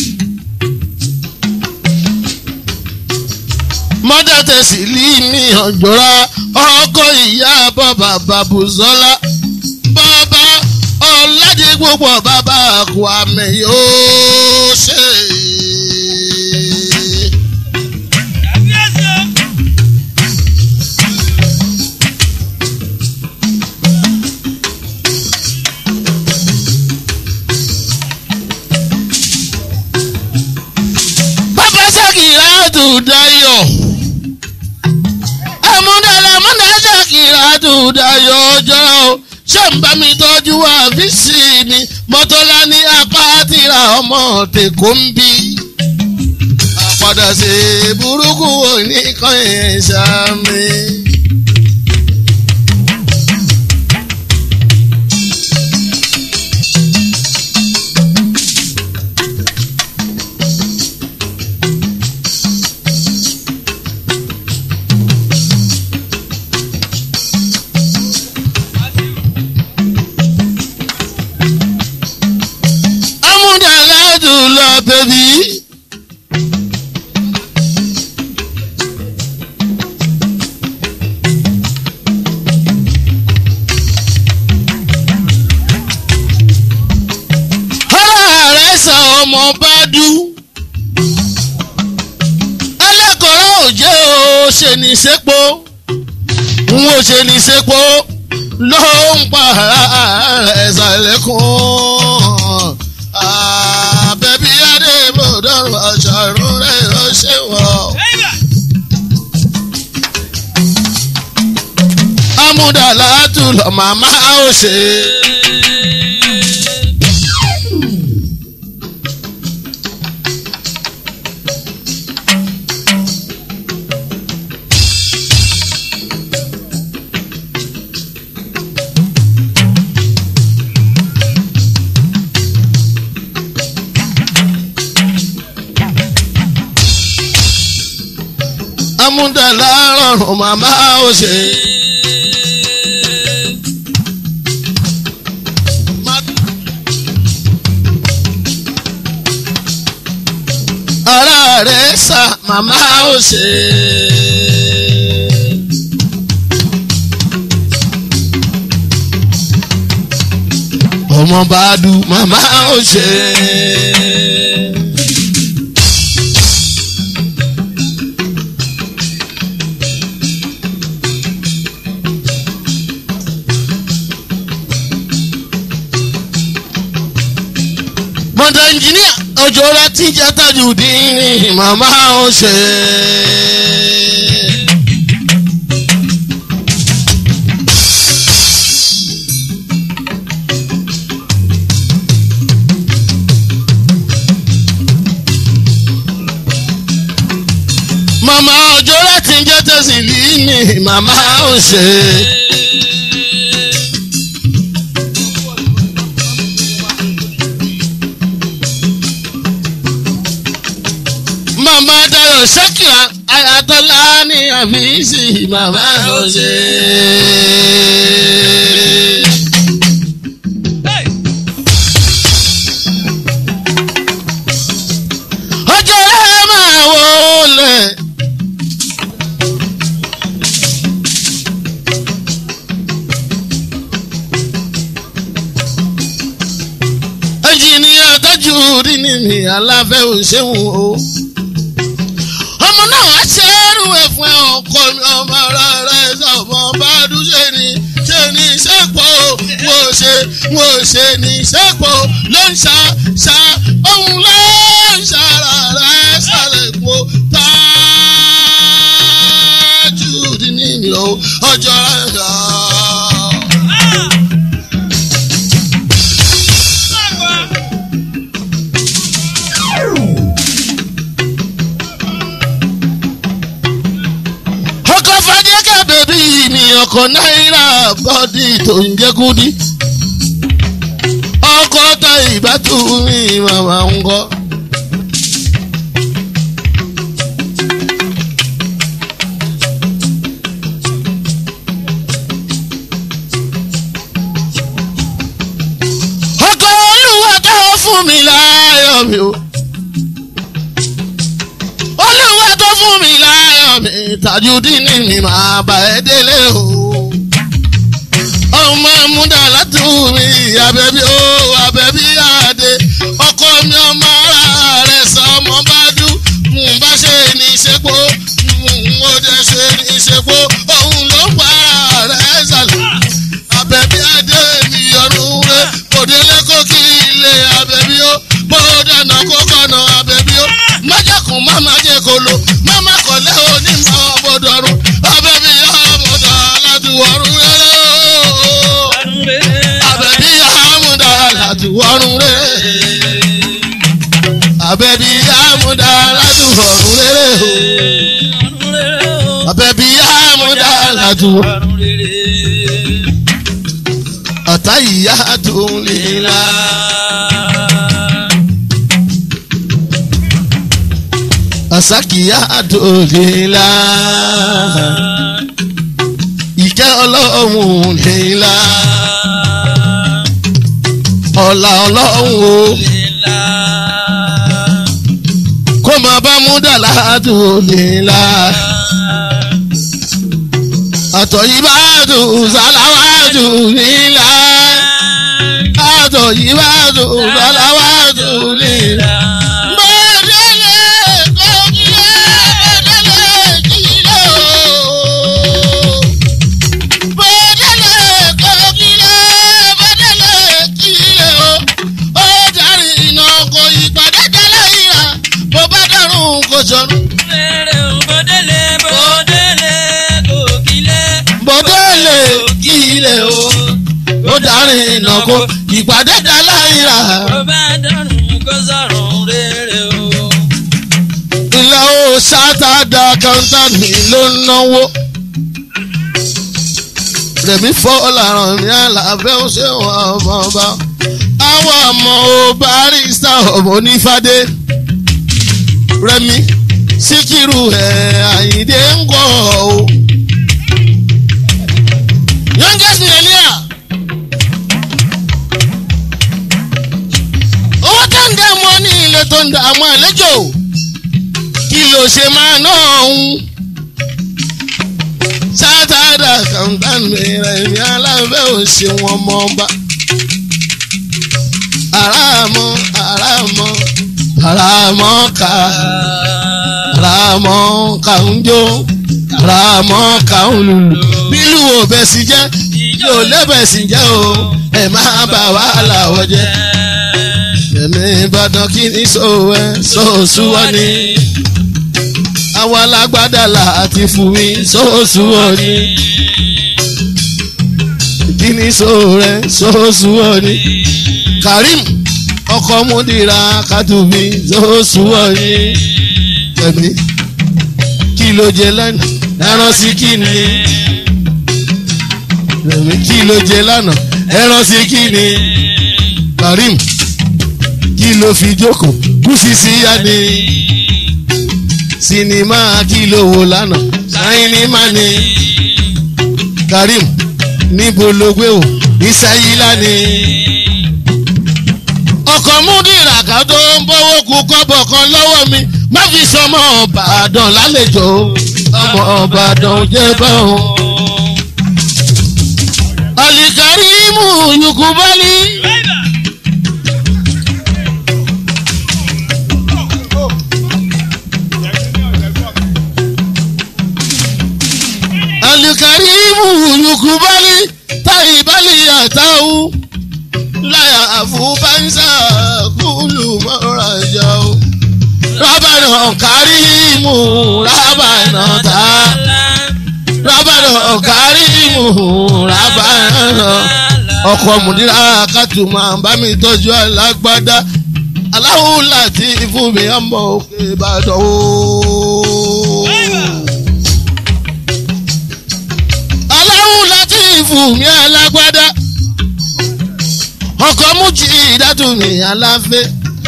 mọ́dà tẹ̀sí lì ní ọjọ́ra ọkọ̀ ìyá bàbá bàbùzọ́lá bàbá ọ̀làdì gbogbo bàbá Kwame yóò ṣe. bàbá Ṣàkìrà tù dayọ̀ ẹ̀múdàlẹ̀ múdà Ṣàkìrà tù dayọ̀ ọjọ́ o ṣé ń bá mi tọ́jú àfíìsì mi mọ́tọ́lá ní apá tìra ọmọ tèkó ń bí. àpàdà sí burúkú oníkan ẹ̀ṣá mi. amúdàládù lọ bẹ̀bí. ara rẹ̀ sà ọmọ bá dú. ẹlẹ́kọ̀ọ́ òjé o ṣe ní sépò n ò ṣe ní sépò ló ń pa ẹ̀sà lẹ́kùn. àbẹ̀bí adébòdò ọ̀ṣọ́run rẹ̀ ó ṣe wọ̀. amúdàlá tù lọ màmá ó ṣe. amúdàlá rọrùn màmá ó ṣe. ara rẹ̀ sà màmá ó ṣe. ọmọ bá dùn màmá ó ṣe. mọ̀tà ẹnjìníà ọjọ́ rẹ ti jẹ́ tájú dín màmá ó ṣe. màmá ọjọ́ rẹ ti jẹ́ tẹ̀sí ní màmá ó ṣe. màmá dayọ̀ ṣẹ́kìá ayatollah ní àfíìsì màmá ọ̀ṣẹ́. ọjọ́ rẹ̀ máa wọlé. ẹnjìnìyà tọ́jú rí ni mi aláfẹ́ òṣèwọ̀n o. ọmọ náà wá ṣe ẹrù ẹ̀ fún ẹ ọkọ mi ọmọ ara rẹ̀ sọmọ bá dúṣe ni ṣe ní sẹ́pọ̀ wò ṣe wò ṣe ní sẹ́pọ̀ ló ń ṣá ṣá òun ló ń ṣàrà rẹ̀ ṣàlẹ̀ kó tájú rí ni mi o ọjọ́ rẹ̀ rà. ọkọ̀ fàdíkà bèbí ni ọkọ̀ náírà bọ́dí tó ń jẹ́ kúdí. ọkọ̀ ta ìbátú mi màmá ń kọ́. ọkọ̀ olúwa tó fún mi láyọ̀ mi o. olúwa tó fún mi láyọ̀ mi tajudeen mi máa bá ẹ délé o. ọmọ múdà látú mi àbẹ̀bí o àbẹ̀bí àdé ọkọ mi ọmọ ara rẹ̀ sọ ọmọ bá dú mú bá ṣe ní ìṣepò mú ó dé ṣe ní ìṣepò òun ló ń pa ara rẹ̀ sàlẹ̀. àbẹ̀bí àdé mi ọ̀run rẹ̀ kò délé kó kí ilé àbẹ̀bí o bó dáná kó kọ́nà àbẹ̀bí o májàkùn má má jẹ́ kó lo má má kọ̀lẹ́ onímọ̀ ọ̀bọ̀dọ̀rùn àbẹ̀bí àmọ̀dà aládùúwọ̀rùn rẹ̀ o àbẹ̀bí àmọ̀dà aládùúwọ̀rùn rẹ̀ àbẹ̀bí àmọ̀dà aládùúwọ̀rùn rẹ̀ o àbẹ̀bí àmọ̀dà aládùúwọ̀rùn ọ̀tá ìyá tó ń lè la. àsákìyá tó lè la. ìkẹ́ ọlọ́run lè la. ọ̀la ọlọ́run o kó máa bá múdàlá tó lè la. àtọ̀yìnbá tó sàláwájú nílá. àtọ̀yìnbá tó sàláwájú nílá. Sọ̀rọ̀ bọ́dẹ̀lẹ̀ kí ilẹ̀ o ó darí ìnàkó ìpàdé dá láìra ilẹ̀ o sátádà kọ́ńtàmì ló ń náwó rẹ̀mí fọ́ làrán mi àlàfẹ́ ó ṣe wọ́n ọmọ ọba àwọn ọmọ o barista ọmọ onífàdé rẹ̀mí síkírù ẹ̀ àyíndé ń kọ́ o youngest millionaire. owó tó ń dààmú ọ ní ilé tó ń dààmú àlejò kí ló ṣe máa ná ọ̀hún. sátádà kàńtàn mìíràn ní alábẹ́ òsì wọn mọ́ ọba. àràmọ́ àràmọ́ àràmọ́ ká àràmọ́ ká ń jó àràmọ́ ká ń lùlù bílù ò bẹ̀ sí jẹ́ yóò lẹ́bẹ̀ sí jẹ́ o ẹ̀ máa bà wá làwọ̀ jẹ́. ẹ̀mí ìbàdàn kí ni sòwò ẹ̀ sòsù wọ́n ni. àwọn alágbádá là àti fún mi sòsù wọ́n ni. kí ni sòwò rẹ̀ sòsù wọ́n ni. Karim ọkọ̀ múdìrà kàtúbí sòsù wọ́n ni. ẹ̀mí kí ló jẹ lánàá ẹran sí kí ni rẹ̀mí kí ló jẹ lánàá ẹran sí kí ni Karim kí ló fi jókòó kú sí sí yá ni sinimá kìlò wò lánàá sinimá ni karim níbo ló gbé o ìsáyílá ni ọkọ̀ múdìrà ká tó ń bọ́wọ́ kú kọ́bọ̀ kan lọ́wọ́ mi má fi sọmọ ọ̀bàdàn lálejò ọmọ ọ̀bàdàn jẹ́ báwọn. alikarimu yukubali. alikarimu yukubali taibali atawu láyà àfúbánsá kúlù mọ́ra jà o. rábànà kárìmù rábànà tá rábànà kárìmù rábànà ọkọ̀ mùdírà kàtù máa bá mi tọ́jú alágbádá aláwo láti fún mi ọmọ òkè ìbàdàn o. aláwo láti fún mi alágbádá ọkọ̀ mújì ìdádùnmí aláfẹ́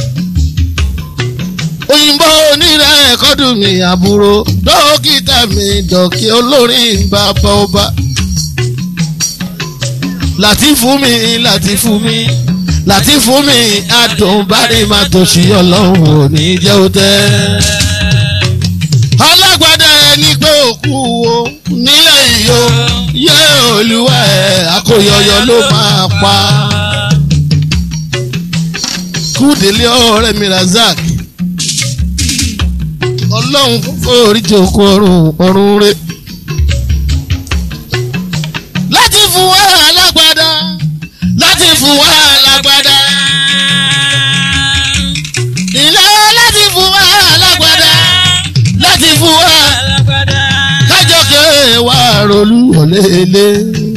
òyìnbó onírà ẹ̀kọ́dùn mi àbúrò dókítà mi dọ̀kí olórin bàbá ọba láti fún mi láti fún mi láti fún mi adùn bárí máa tòṣì ọlọ́run ò ní jẹ́ ó tẹ́. alágbádá ẹni pé òkú wo nílẹ̀ ìyó yé olúwa ẹ̀ akóyọyọ ló máa pa kúdélé ọ̀rẹ́ mi razak ọlọ́run forí jòkó ọrùn ọrùn rẹ. láti fún wa alágbádá láti fún wa alágbádá ilé láti fún wa alágbádá láti fún wa kájọ kéré wa rolú ọ̀lẹ́lẹ́.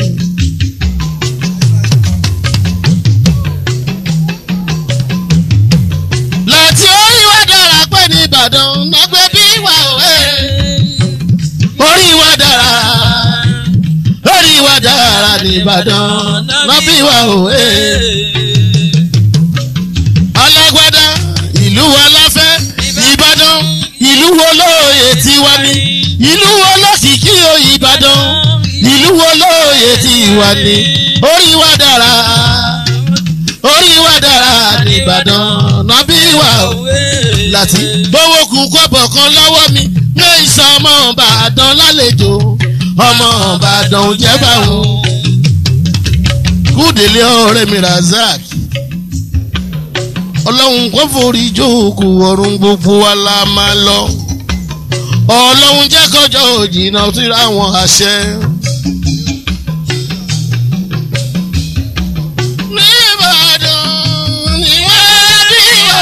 láti orí wa dára pé ní ìbàdàn nàgbẹ́ bí wà òwe. orí wa dára orí wa dára ní ìbàdàn nàbí wà òwe. alágbádá ìlú wa láfẹ́ ìbàdàn ìlú wo lóye tiwa ni ìlú wo lọ́sìkí o ìbàdàn ìlú wo lóye tiwa ni orí wa dára orí wa dára nìbàdàn nàbí wà ó láti gbowó kú kọ́bọ̀ kan lọ́wọ́ mi ní ìsàn ọmọ ìbàdàn lálejò ọmọ ìbàdàn ò jẹ́ báwọn. kúdélé ọ̀rẹ́ mi razak ọlọ́run kò forí jókòó ọ̀run gbogbo wa la máa lọ ọlọ́run jẹ́ kọjọ́ òjìnà síra wọn àṣẹ. Nìbàdàn ni wọ́n bí wá.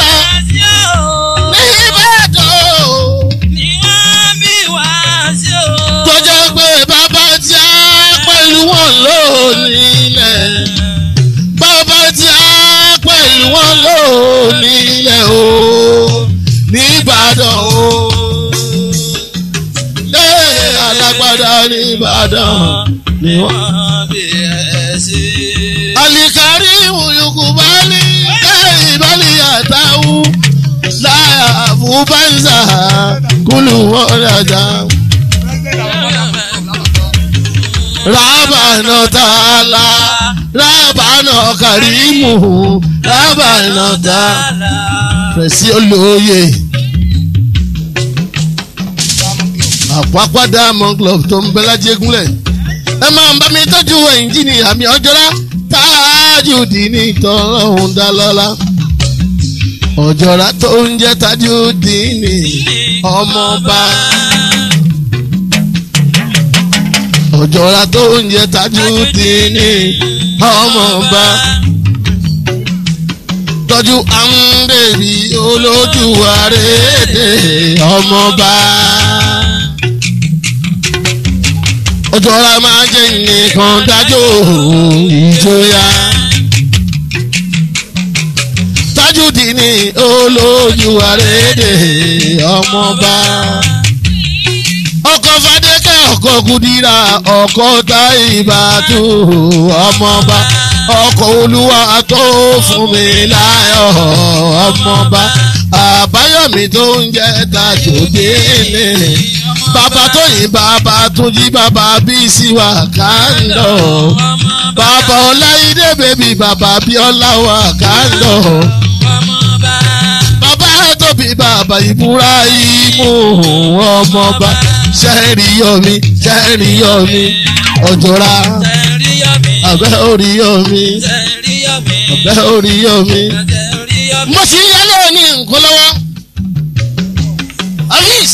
Nìbàdàn tó jẹ́ pé bàbá tí a pẹ̀lú wọn lónílẹ̀. Bàbá tí a pẹ̀lú wọn lónílẹ̀ o. Nìbàdàn o. Lé alágbádá Nìbàdàn ni wọ́n. Alikari Uyukubali Kaibali Atawu Láyà Fúbánzà Kúlù Wọ́dájà. Rábànà Tààlà Rábànà Kàrímù Rábànà Tààlà. Fẹ̀sí olóye. Àpapọ̀ Diamond Club tó ń bẹ lájégúnlẹ̀. Ẹ máa ń bá mi tọ́jú ẹ̀ǹjìnì àmì ọjọ́lá Tajudeen tọ́lọ́hún dá lọ́lá. Ọ̀jọ̀ra tó ń jẹ́ Tajudeen ọmọọba. Ọ̀jọ̀ra tó ń jẹ́ Tajudeen ọmọọba. Tọ́jú àǹbẹ̀bí olójú àrèdè ọmọọba. Ọ̀jọ̀ra máa jẹ́ nìkan dájọ́ ìjọya. Tajudeen olójú àrèdè ọmọọba. Ọkọ̀ Fadékẹ́ ọkọ̀ Kúdírà ọkọ̀ Táìbàtú ọmọọba. Ọkọ̀ Olúwa tó fún mi láyọ̀ ọmọọba. àbáyọ̀mí tó ń jẹ́ tajòdélé bàbá tóyìn bàbá túnjí bàbá bísí wà kándọ̀ bàbá ọláìdé bèbí bàbá bíọ́lá wà kándọ̀ bàbá tóbi bàbá ìbúráìmù ọmọọba sẹ́ẹ̀rì yọmi sẹ́ẹ̀rì yọmi ọ̀jọ̀ra abẹ́ orí yọmi abẹ́ orí yọmi. mo sì ń yálé ní nǹkan lọ́wọ́ avis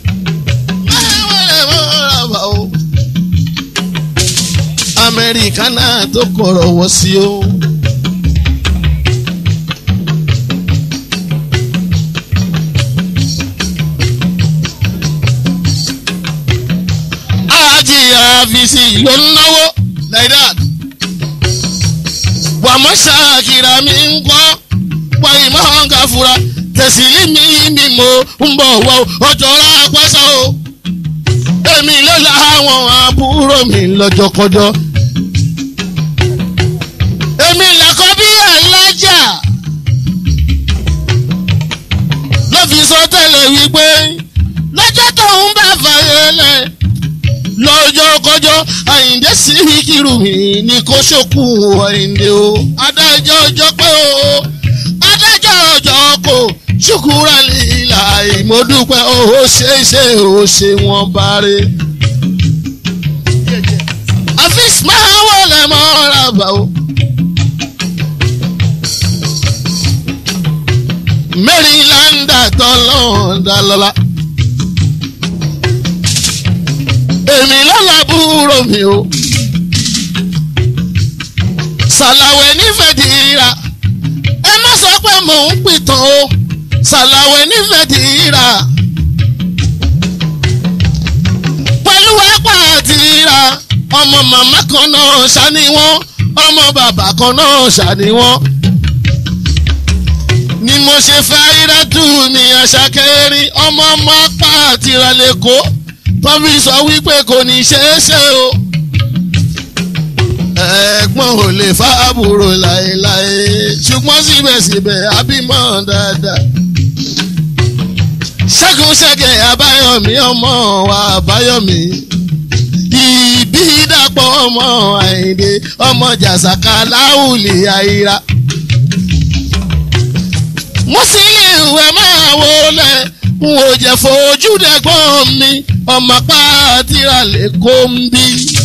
amẹ́ríkà náà tó kọ̀rọ̀ wọ́ sí o. àti àfìsí ló ń náwó like that. wàmọ́ ṣàkìrà mi ń kọ́ wà ìmọ̀ ọ̀gá fura tẹ̀sílì mi mi mo ń bọ̀ wọ ọjọ́ rápásá o. èmi ló la àwọn àbúrò mi lọ́jọ́kọjọ́. èmi làkọ́ bí alájà ló fi sọ tẹ́lẹ̀ wípé lọ́jọ́ tó ń bá fàyè lẹ̀ lọ́jọ́ kọjọ́ àyíǹde sí kírù mi ní kó ṣòkù àyíǹde o adájọ́ ọjọ́ pé o adájọ́ ọjọ́ kò ṣùkúrà líla ìmọ̀dúpẹ́ o ó ṣe é ṣe ó ṣe wọ́n báre. àfíìs máa wọlé mọ́ra bá o. Maryland tọ́lọ́ọ̀dà lọ́la. èmi lọ́la búrò mi o. Sàlàwẹ̀ nífẹ̀ẹ́ dìíra. Ẹ má sọ pé mò ń pìtàn o. Sàlàwẹ̀ nífẹ̀ẹ́ dìíra. Pẹ̀lú ẹ̀pà àtìra. Ọmọ màmá kan náà ṣàní wọ́n. Ọmọ bàbá kan náà ṣàní wọ́n. Ni mo ṣe fẹ́ irẹ́tù ní àṣàkẹ́rin. Ọmọ ọmọ apá àtìra lè kó tọ́bí sọ wípé kò ní ṣeé ṣe o. ẹ̀gbọ́n ò lè fa àbúrò láéláé ṣùgbọ́n síbẹ̀síbẹ̀ àbímọ dáadáa. ṣẹ́gun ṣẹ́gẹ̀ àbáyọ̀mí ọmọ wa àbáyọ̀mí. ìbí dàpọ̀ ọmọ àyìndé ọmọ jàsàkà láwùlì àyíra. mo sì lè wẹ̀ máa wọlé n ò jẹ́ fojú dẹ́gbọ́n mi ọmọ pàtìrà lè kó ń bí.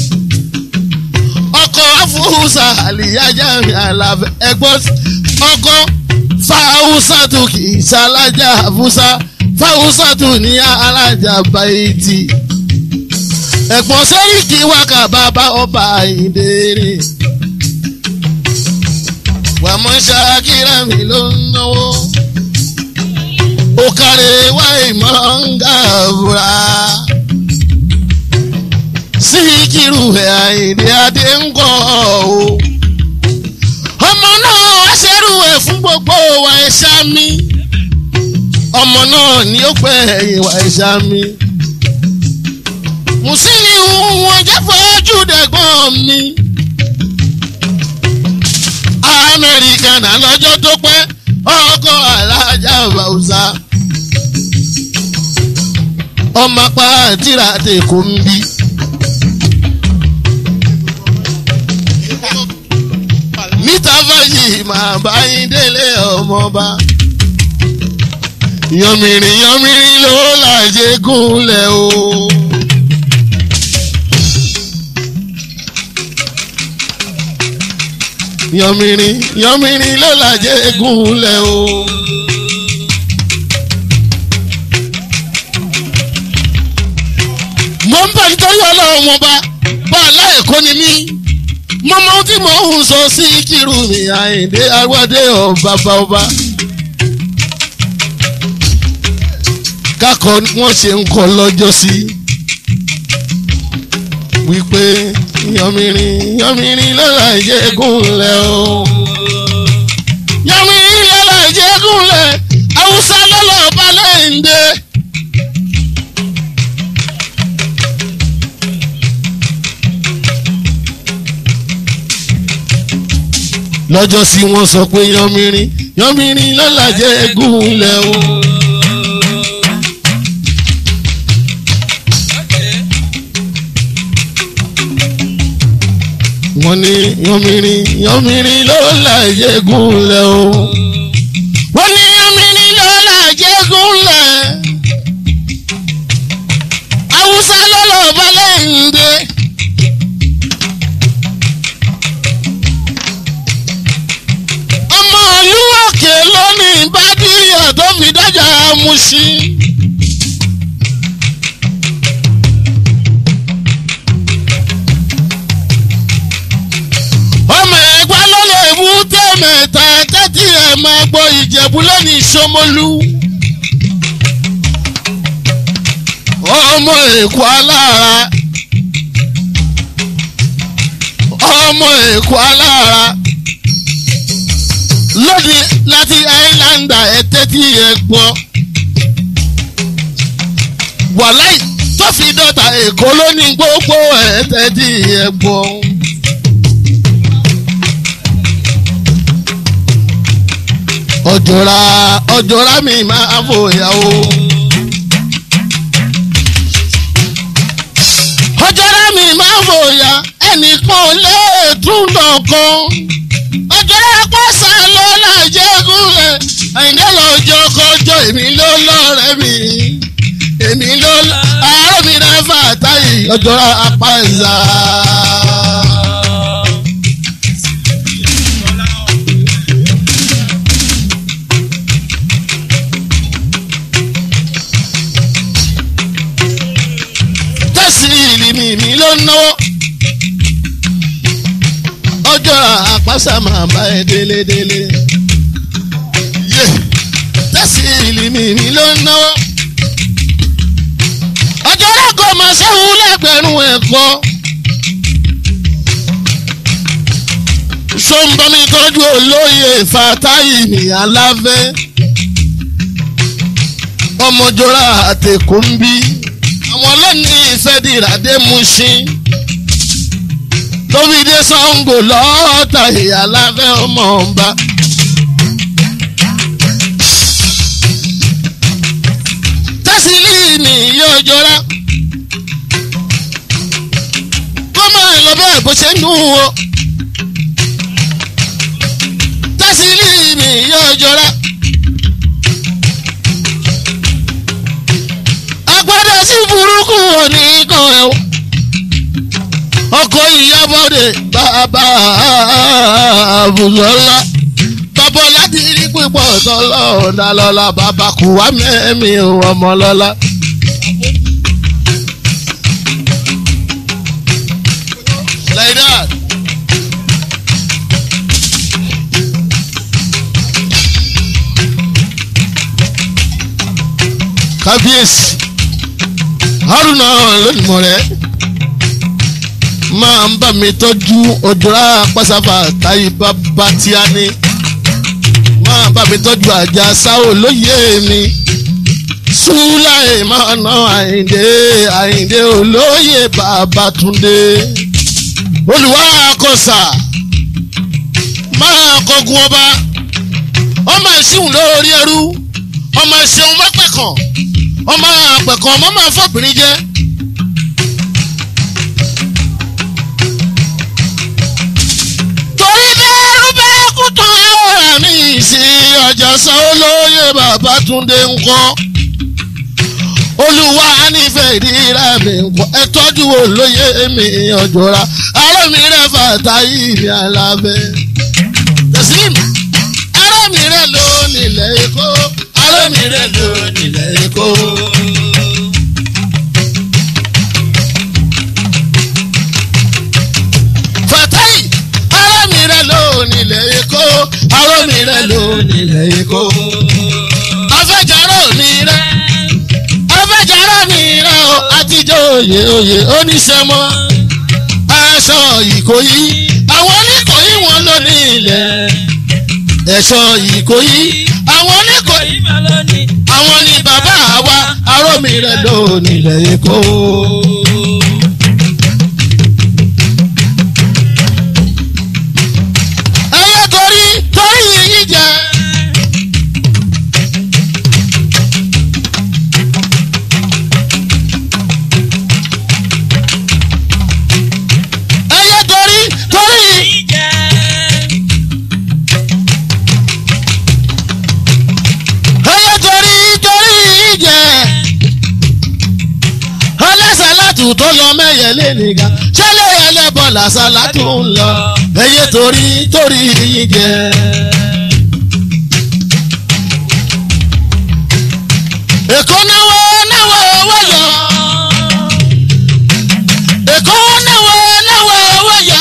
ọkọ̀ afúnṣà àlìyájà mi àlàfẹ́ ẹgbọ́n ọkọ̀ fáwùsà tó kì í ṣalájà àfúnṣà fáwùsà tó ní alájà báyìí. ẹ̀gbọ́n sẹ́ríkì wákà bàbá ọba ìdèrè. wàmọ́ ṣàkírà mi ló ń náwó okare wa imanga bura síkírù ẹ̀ àìdí adé ń kọ́ o ọmọ náà aṣẹ́rù ẹ̀ fún gbogbo wa ẹ̀ṣá mi ọmọ náà ni ó pẹ́ ẹ̀yìn wa ẹ̀ṣá mi mùsùlùmí wọn jẹ́ fojú dẹ̀gbọ́n mi amẹ́ríkà náà lọ́jọ́ tó pẹ́ ọkọ alájà bàwùsà ọmọ apá àtìrà tèkó ń bí. níta fàyè máa bá yín délé ọmọba yọmìrìn yọmìrìn ló làjẹ gúnlẹ̀ o. yọmìrìn yọmìrìn ló làjẹ gúnlẹ̀ o. mo ń bẹ̀ nítorí ọlọ́run wọn bá bá aláìkó ni mí mo mọ ohun tí mo ń sọ sí kírun mi àyìndé agbádé ọba bá ọba. kákọ wọn ṣe ń kọ lọ́jọ́ sí wípé yọmìrìn yọmìrìn lọ́la ìjẹ́gúnlẹ̀ o yọmìrìn lọ́la ìjẹ́gúnlẹ̀ haúsá lọ́la ọba lẹ́yìndé. lọ́jọ́ sí wọ́n sọ pé yánmírín yánmírín lọ́làjẹ́ gúnlẹ̀ o. wọ́n ní yánmírín yánmírín lọ́làjẹ́ gúnlẹ̀ o. wọ́n ní yánmírín lọ́làjẹ́ gúnlẹ̀. haúsá lọ́lọ́ balẹ̀ ń dé. ọmọ ìlú òkè lónìí bá díyà tó fi dájà Mùṣín. ọmọ ẹ̀gbá ló lè mú tẹ̀mẹ̀ta tẹ́tí ẹ̀ máa gbọ́ ìjẹ̀bú lónìí Ṣómólú. ọmọ èkó alára ọmọ èkó alára lóde láti áìláńdà ẹ̀tẹ́ tí ẹ gbọ́. wàláì tó fi dọ́ta èkó ló ní gbogbo ẹ̀tẹ́ tí ẹ gbọ́. ọ̀jọ̀ra ọ̀jọ̀ra mi máa fòyà o. ọ̀jọ̀ra mi máa fòyà ẹnìkan lè tún dọ̀kan ọjọ́ pàṣẹ ló lájẹ́ gúnlẹ̀ àyìndé lọ́jọ́ kọjọ́ èmi ló lọ́rẹ́ mi èmi ló àárọ̀ mi náà fà táyì ọjọ́ apá ìzà. tẹ̀sí ìlì mi ló náwó ọjọ́ àpáṣà máa bá ẹ délédélé. tẹ́sí ìlímì mi ló ń náwó. ọjọ́ lẹ́kọ̀ọ́ máa ṣẹ́hun lẹ́gbẹ̀rún ẹ̀kọ́. sọ́nbọ́mi tọ́jú olóyè fàtáyì ní aláfẹ́. ọmọjọ́ra àtẹ̀kọ́ ń bí. àwọn lónìí ìfẹ́ dìrà dé Mùṣín tóbídé Ṣàngó lọ́ọ̀tà ìyá láfẹ́ ọmọ ọba. tẹ́sílì mi yóò jọra kó máa lọ bẹ́ẹ̀ bó ṣe ń dùn o. tẹ́sílì mi yóò jọra. agbada sí burúkú òní kan ẹ̀ o ọkọ ìyábọ̀dé bàbá àbùsọ̀lá bàbá láti rí pípọ̀ tọ́lọ́ ọ̀dàlọ́lá bàbá kù wá mẹ́mí ọmọ lọ́lá. like that. kábíyèsí haruna lónìí mọ̀ rẹ̀ máa ń bá mi tọ́jú ọjọ́ra pásáfà táyé bàbá tí a ní máa bá mi tọ́jú àjà sáwò lóye mi súláì máa ná àyíǹde àyíǹde olóyè Babátúndé olùwà àkọsà máa kọgun ọba ọmọ ìṣíhùn lórí ẹrú ọmọ ìṣeun mọ́pẹ̀kàn ọmọ àpẹ̀kàn ọmọ máa fọ́bìnrin jẹ́. torí bẹ́ẹ̀rù bẹ́ẹ̀ kú tán ọ̀rọ̀ mi sí ọjà san olóyè Babátúndé ńkọ́ olúwa nífẹ̀ẹ́ ìdíra mi ńkọ́ ẹ tọ́jú olóyè mi ọ̀jọ̀ra arámi rẹ̀ fàtàyè mi alábẹ́ tẹ̀sílìm arámi rẹ̀ ló nílẹ̀ èkó arámi rẹ̀ ló nílẹ̀ èkó. fàtàyè arámi rẹ̀ ló nílẹ̀ èkó arámi rẹ̀ ló nílẹ̀ èkó. afẹ́jọ́rọ̀ mi rẹ̀ afẹ́jọ́rọ̀ mi rẹ̀ o àtijọ́ òye òye oníṣẹ́mọ́ aṣọ ìkòyí àwọn oníkòyí wọn ló ní ilẹ̀ ẹ̀ṣọ́ ìkòyí àwọn oníkòyí àwọn ni bàbá wa arómi rẹ̀ ló nílẹ̀ èkó. ẹyẹ torí àfúsàtù tó lọ mẹ́yẹlé nìkan ṣẹlẹ̀ ẹlẹ́bọ̀ làṣàlá tó ń lọ ẹyẹ torí torí yín jẹ. èkó náwó náwó owó yọ èkó náwó náwó owó yọ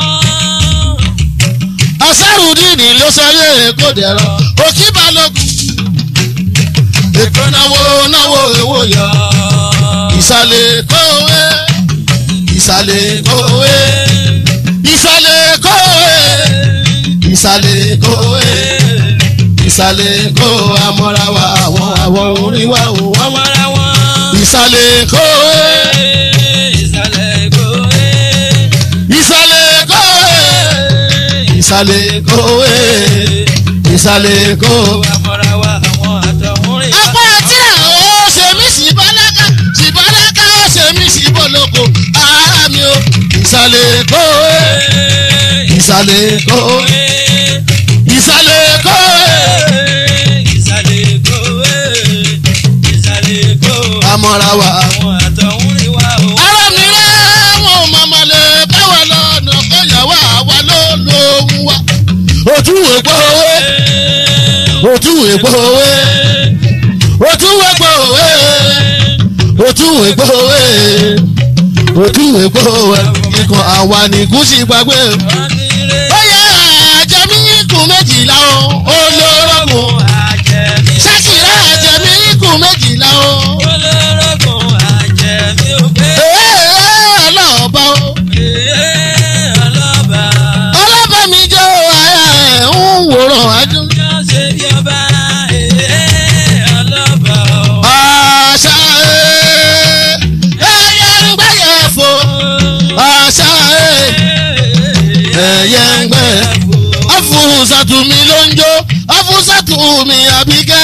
asárùdíìnì ló sọ yé èkó dẹ̀rọ òkì balógun èkó náwó náwó owó yọ ìsàlẹ̀ kówé ìsàlẹ̀ kówé ìsàlẹ̀ kówé ìsàlẹ̀ kówé ìsàlẹ̀ kó amọ́ra wa àwọn àwọn orin wa ò wọ́n mọ́. Ọmọra wọn. ìsàlẹ̀ kówé Ìsàlẹ̀ Èkó. ìsàlẹ̀ kówé ìsàlẹ̀ kówé ìsàlẹ̀ kó. Ọmọra wa àwọn àtọ̀húnrìn. apá tí àwọn ṣe mí sí bálákà sí bálákà ṣe mí sí bọ́lọ́kọ ara mi o ìsàlẹ̀ kówé ìsàlẹ̀ kówé ìsàlẹ̀ kówé. Ìsàlẹ̀ Èkó. Ìsàlẹ̀ Èkó. amọ́ra wa. Àwọn àtọ̀húnrìn wa ò. ara mi rẹ̀ wọn ò mọ̀mọ́ lè báwa lọ́nà kọyàwó àwa ló lóhùn wa. òtún èpo òwe òtún èpo òwe òtún èpo òwe òtún èpo òwe òtún èpo òwe ikọ̀ àwa ní gúúsì gbàgbé. ó yẹ àjẹmí ikùn méjìlá o olórogún Àjẹmí. ṣákìrá àjẹmí ikùn méjìlá o. Olórogún àjẹmí ò gbé. èèyàn ọlọ́ọ̀bá o. Ee, ọlọ́ba. ọlọ́bẹ̀ mi jẹ́ àyà ẹ̀ ń wòran adùn. Yọ ṣe bí ọba. Ee, ọlọ́ba. àṣà ẹ̀ ẹ̀yẹ ń gbẹ̀yẹ̀ fò. àṣà ẹ̀ ẹ̀yẹ ń gbẹ̀. afúnṣàtù mi ló ń jó afúnṣàtù mi àbíkẹ́.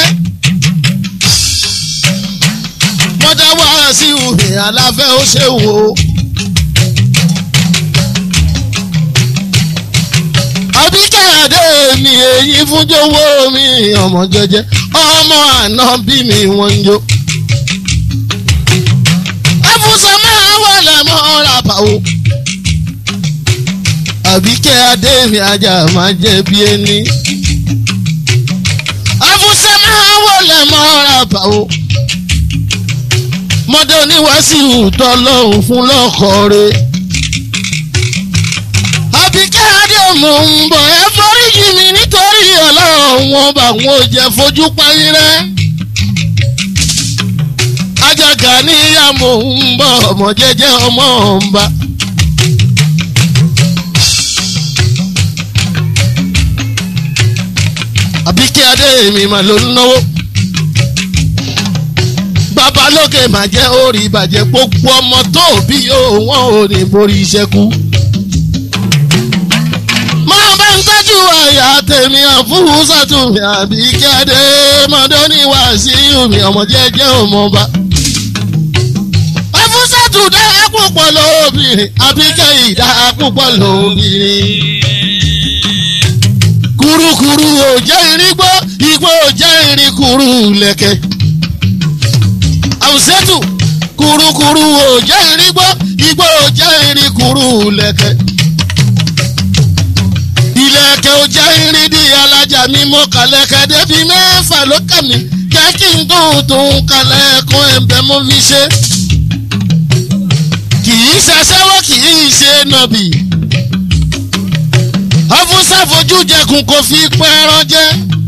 mọ́tà wá sí òhè aláfẹ́ ó ṣe wò ó. àbíkẹ́ àdé mi èyí fún jọ̀wọ́ mi ọmọ jẹjẹ ọmọ àná bí mi wọ́n ń jó. afúnṣe máa wọlé mọ́ra báwo. àbíkẹ́ adé mi ajá máa jẹ bí ẹni. afúnṣe máa wọlé mọ́ra báwo. mọ́dé oníwàásù tọ́lọ́hún fún lọ́kọ̀ọ́ rẹ̀ àbíkẹ́ adé mò ń bọ̀ ẹ foríjì mi nítorí ọlọ́run wọn bá wọn ò jẹ́ fojú parí rẹ́. ajaga níyà mò ń bọ̀ ọmọ jẹ́jẹ́ ọmọ ọ̀nba. àbíkẹ́ adé mi mà ló ń náwó. babalókè mà jẹ́ orí ìbàjẹ́ gbogbo ọmọ tó bí yóò wọ́n ò ní borí iṣẹ́ kú máa bá ń tọ́jú àyà tèmi àfúrúsàtù mi àbí kéde mọ́dọ́ní wá sí omi ọmọ jẹ́jẹ́ ọmọba. àfúrúsàtù dáa púpọ̀ lóbìnrin àbí kẹ́yì dáa púpọ̀ lóbìnrin. kurukuru ò jẹ́ irin gbọ́ igbó ò jẹ́ irin kuru lẹ̀kẹ̀. àwùsẹ́tù kurukuru ò jẹ́ irin gbọ́ igbó ò jẹ́ irin kuru lẹ̀kẹ̀ ilẹ̀kẹ̀ ò jẹ́ irin di alájà mi mọ́ kàlẹ́kẹ̀ débi mẹ́fà ló kà mí jẹ́ kí n tó tún kalẹ̀ kún ẹ̀bẹ̀ mo fi ṣe. kì í ṣaṣẹ́wó kì í ṣe nàbì. afúnṣà fojú jẹkùn kò fi pẹ́ẹ́rán jẹ́.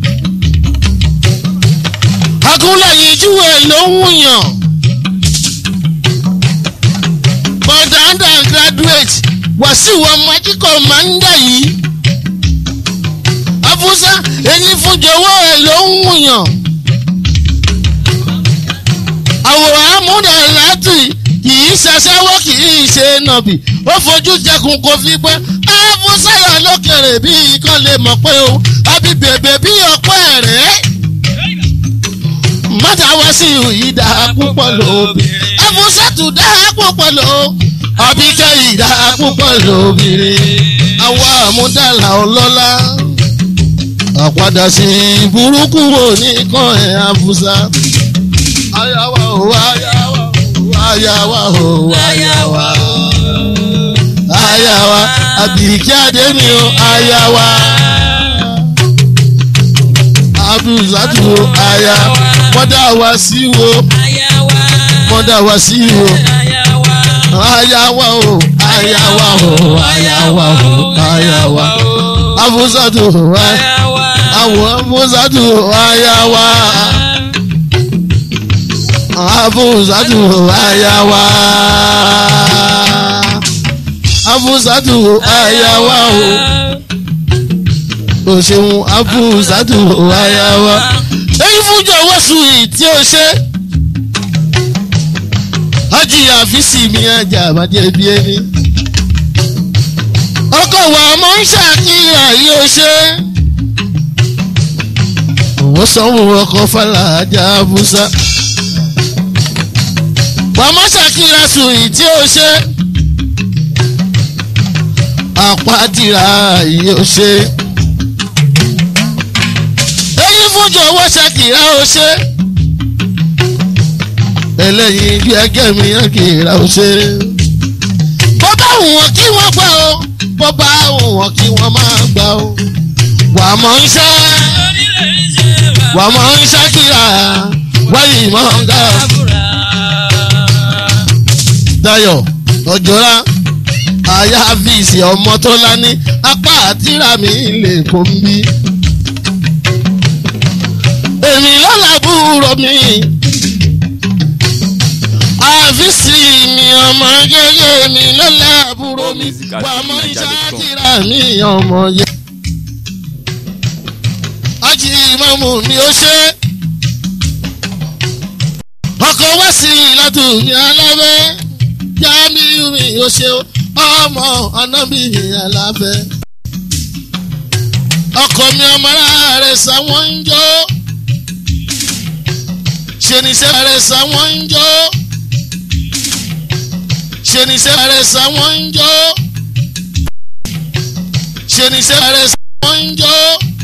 agúnlẹ̀yìn júwe ló ń wùyàn. bọ̀dà undergraduate wàsíù ọmọ ajíkọ̀ máa ń dà yìí afúnṣá eyín fún jọ̀wọ́ ẹ̀ ló ń wùyàn. àwòrán amúdà láti kì í ṣaṣẹ́wó kì í ṣe nàbì ó fojú jẹkùn kò fi pẹ́ afúnṣá yà lókèrè bí ikán lè mọ̀ pé o àbí bèbè bí ọpẹ́ rẹ̀. mọ́tà wá sí ìyí dá púpọ̀ lóbìnrin afúnṣá tún dá púpọ̀ lóbìnrin àbíkẹ́ ìdá púpọ̀ lóbìnrin àwa àmúdàlà ọlọ́lá àpadà sí burúkú wo ní kan ẹ̀ àfúsá. ayáwá o ayáwá o ayawa o ayawa ayawa àbíkí adémi o ayawa abdulzatu o aya mọ́dà wá sí wo mọ́dà wá sí wo ayawa o ayawa o ayawa o ayawa abuzatu o àwọn abuzatu o ayawa abuzatu o ayawa abuzatu o ayawa o o ṣeun abuzatu o ayawa èyí fújọ wọ́sùn yìí tí o ṣe ájì àfíìsì mi ajá àbájẹ bí ẹni. ọkọ̀ wa mọ̀ ń ṣàkíyàn yóò ṣe. òun sanwó ọkọ̀ fàlàjà abúsá. wà mọ̀ ṣàkíyàn sùn yìí tí ó ṣe. àpàtìrà yóò ṣe. èyí fún jọ̀wọ́ ṣàkíyàn ó ṣe ẹlẹ́yin bí ẹgẹ́ mi yẹn kì í ra ọ ṣe. bó bá wù wọ́n kí wọ́n gbà ó bó bá wù wọ́n kí wọ́n máa gbà ó. wà á mọ̀ ń ṣe wà á mọ̀ ń ṣe kíra wáyé mọ̀ ń ga. Dayọ̀ ọjọ́ra aya fíìsì ọmọ tó lání apá àtìrà mi lè kó ń bí. èmi lọ́la búrò mi àfíìsì mi ọmọ gẹ́gẹ́ mi lọ́la àbúrò mi wà mọ́ ìṣáàkìrà mi ọmọ yẹ. ájì ìmọ̀mù mi ó ṣe ọkọ̀ wá sí ìlàtú mi alábẹ́ jámíù mi ó ṣe ọmọ anábì mi alábẹ́. ọkọ̀ mi ọmọ rẹ̀ sáwọn ń jó ṣe ní sẹ́wọ̀n rẹ̀ sáwọn ń jó ṣe ni iṣẹ́ rẹ̀ sáwọn ń jó ṣe ni iṣẹ́ rẹ̀ sáwọn ń jó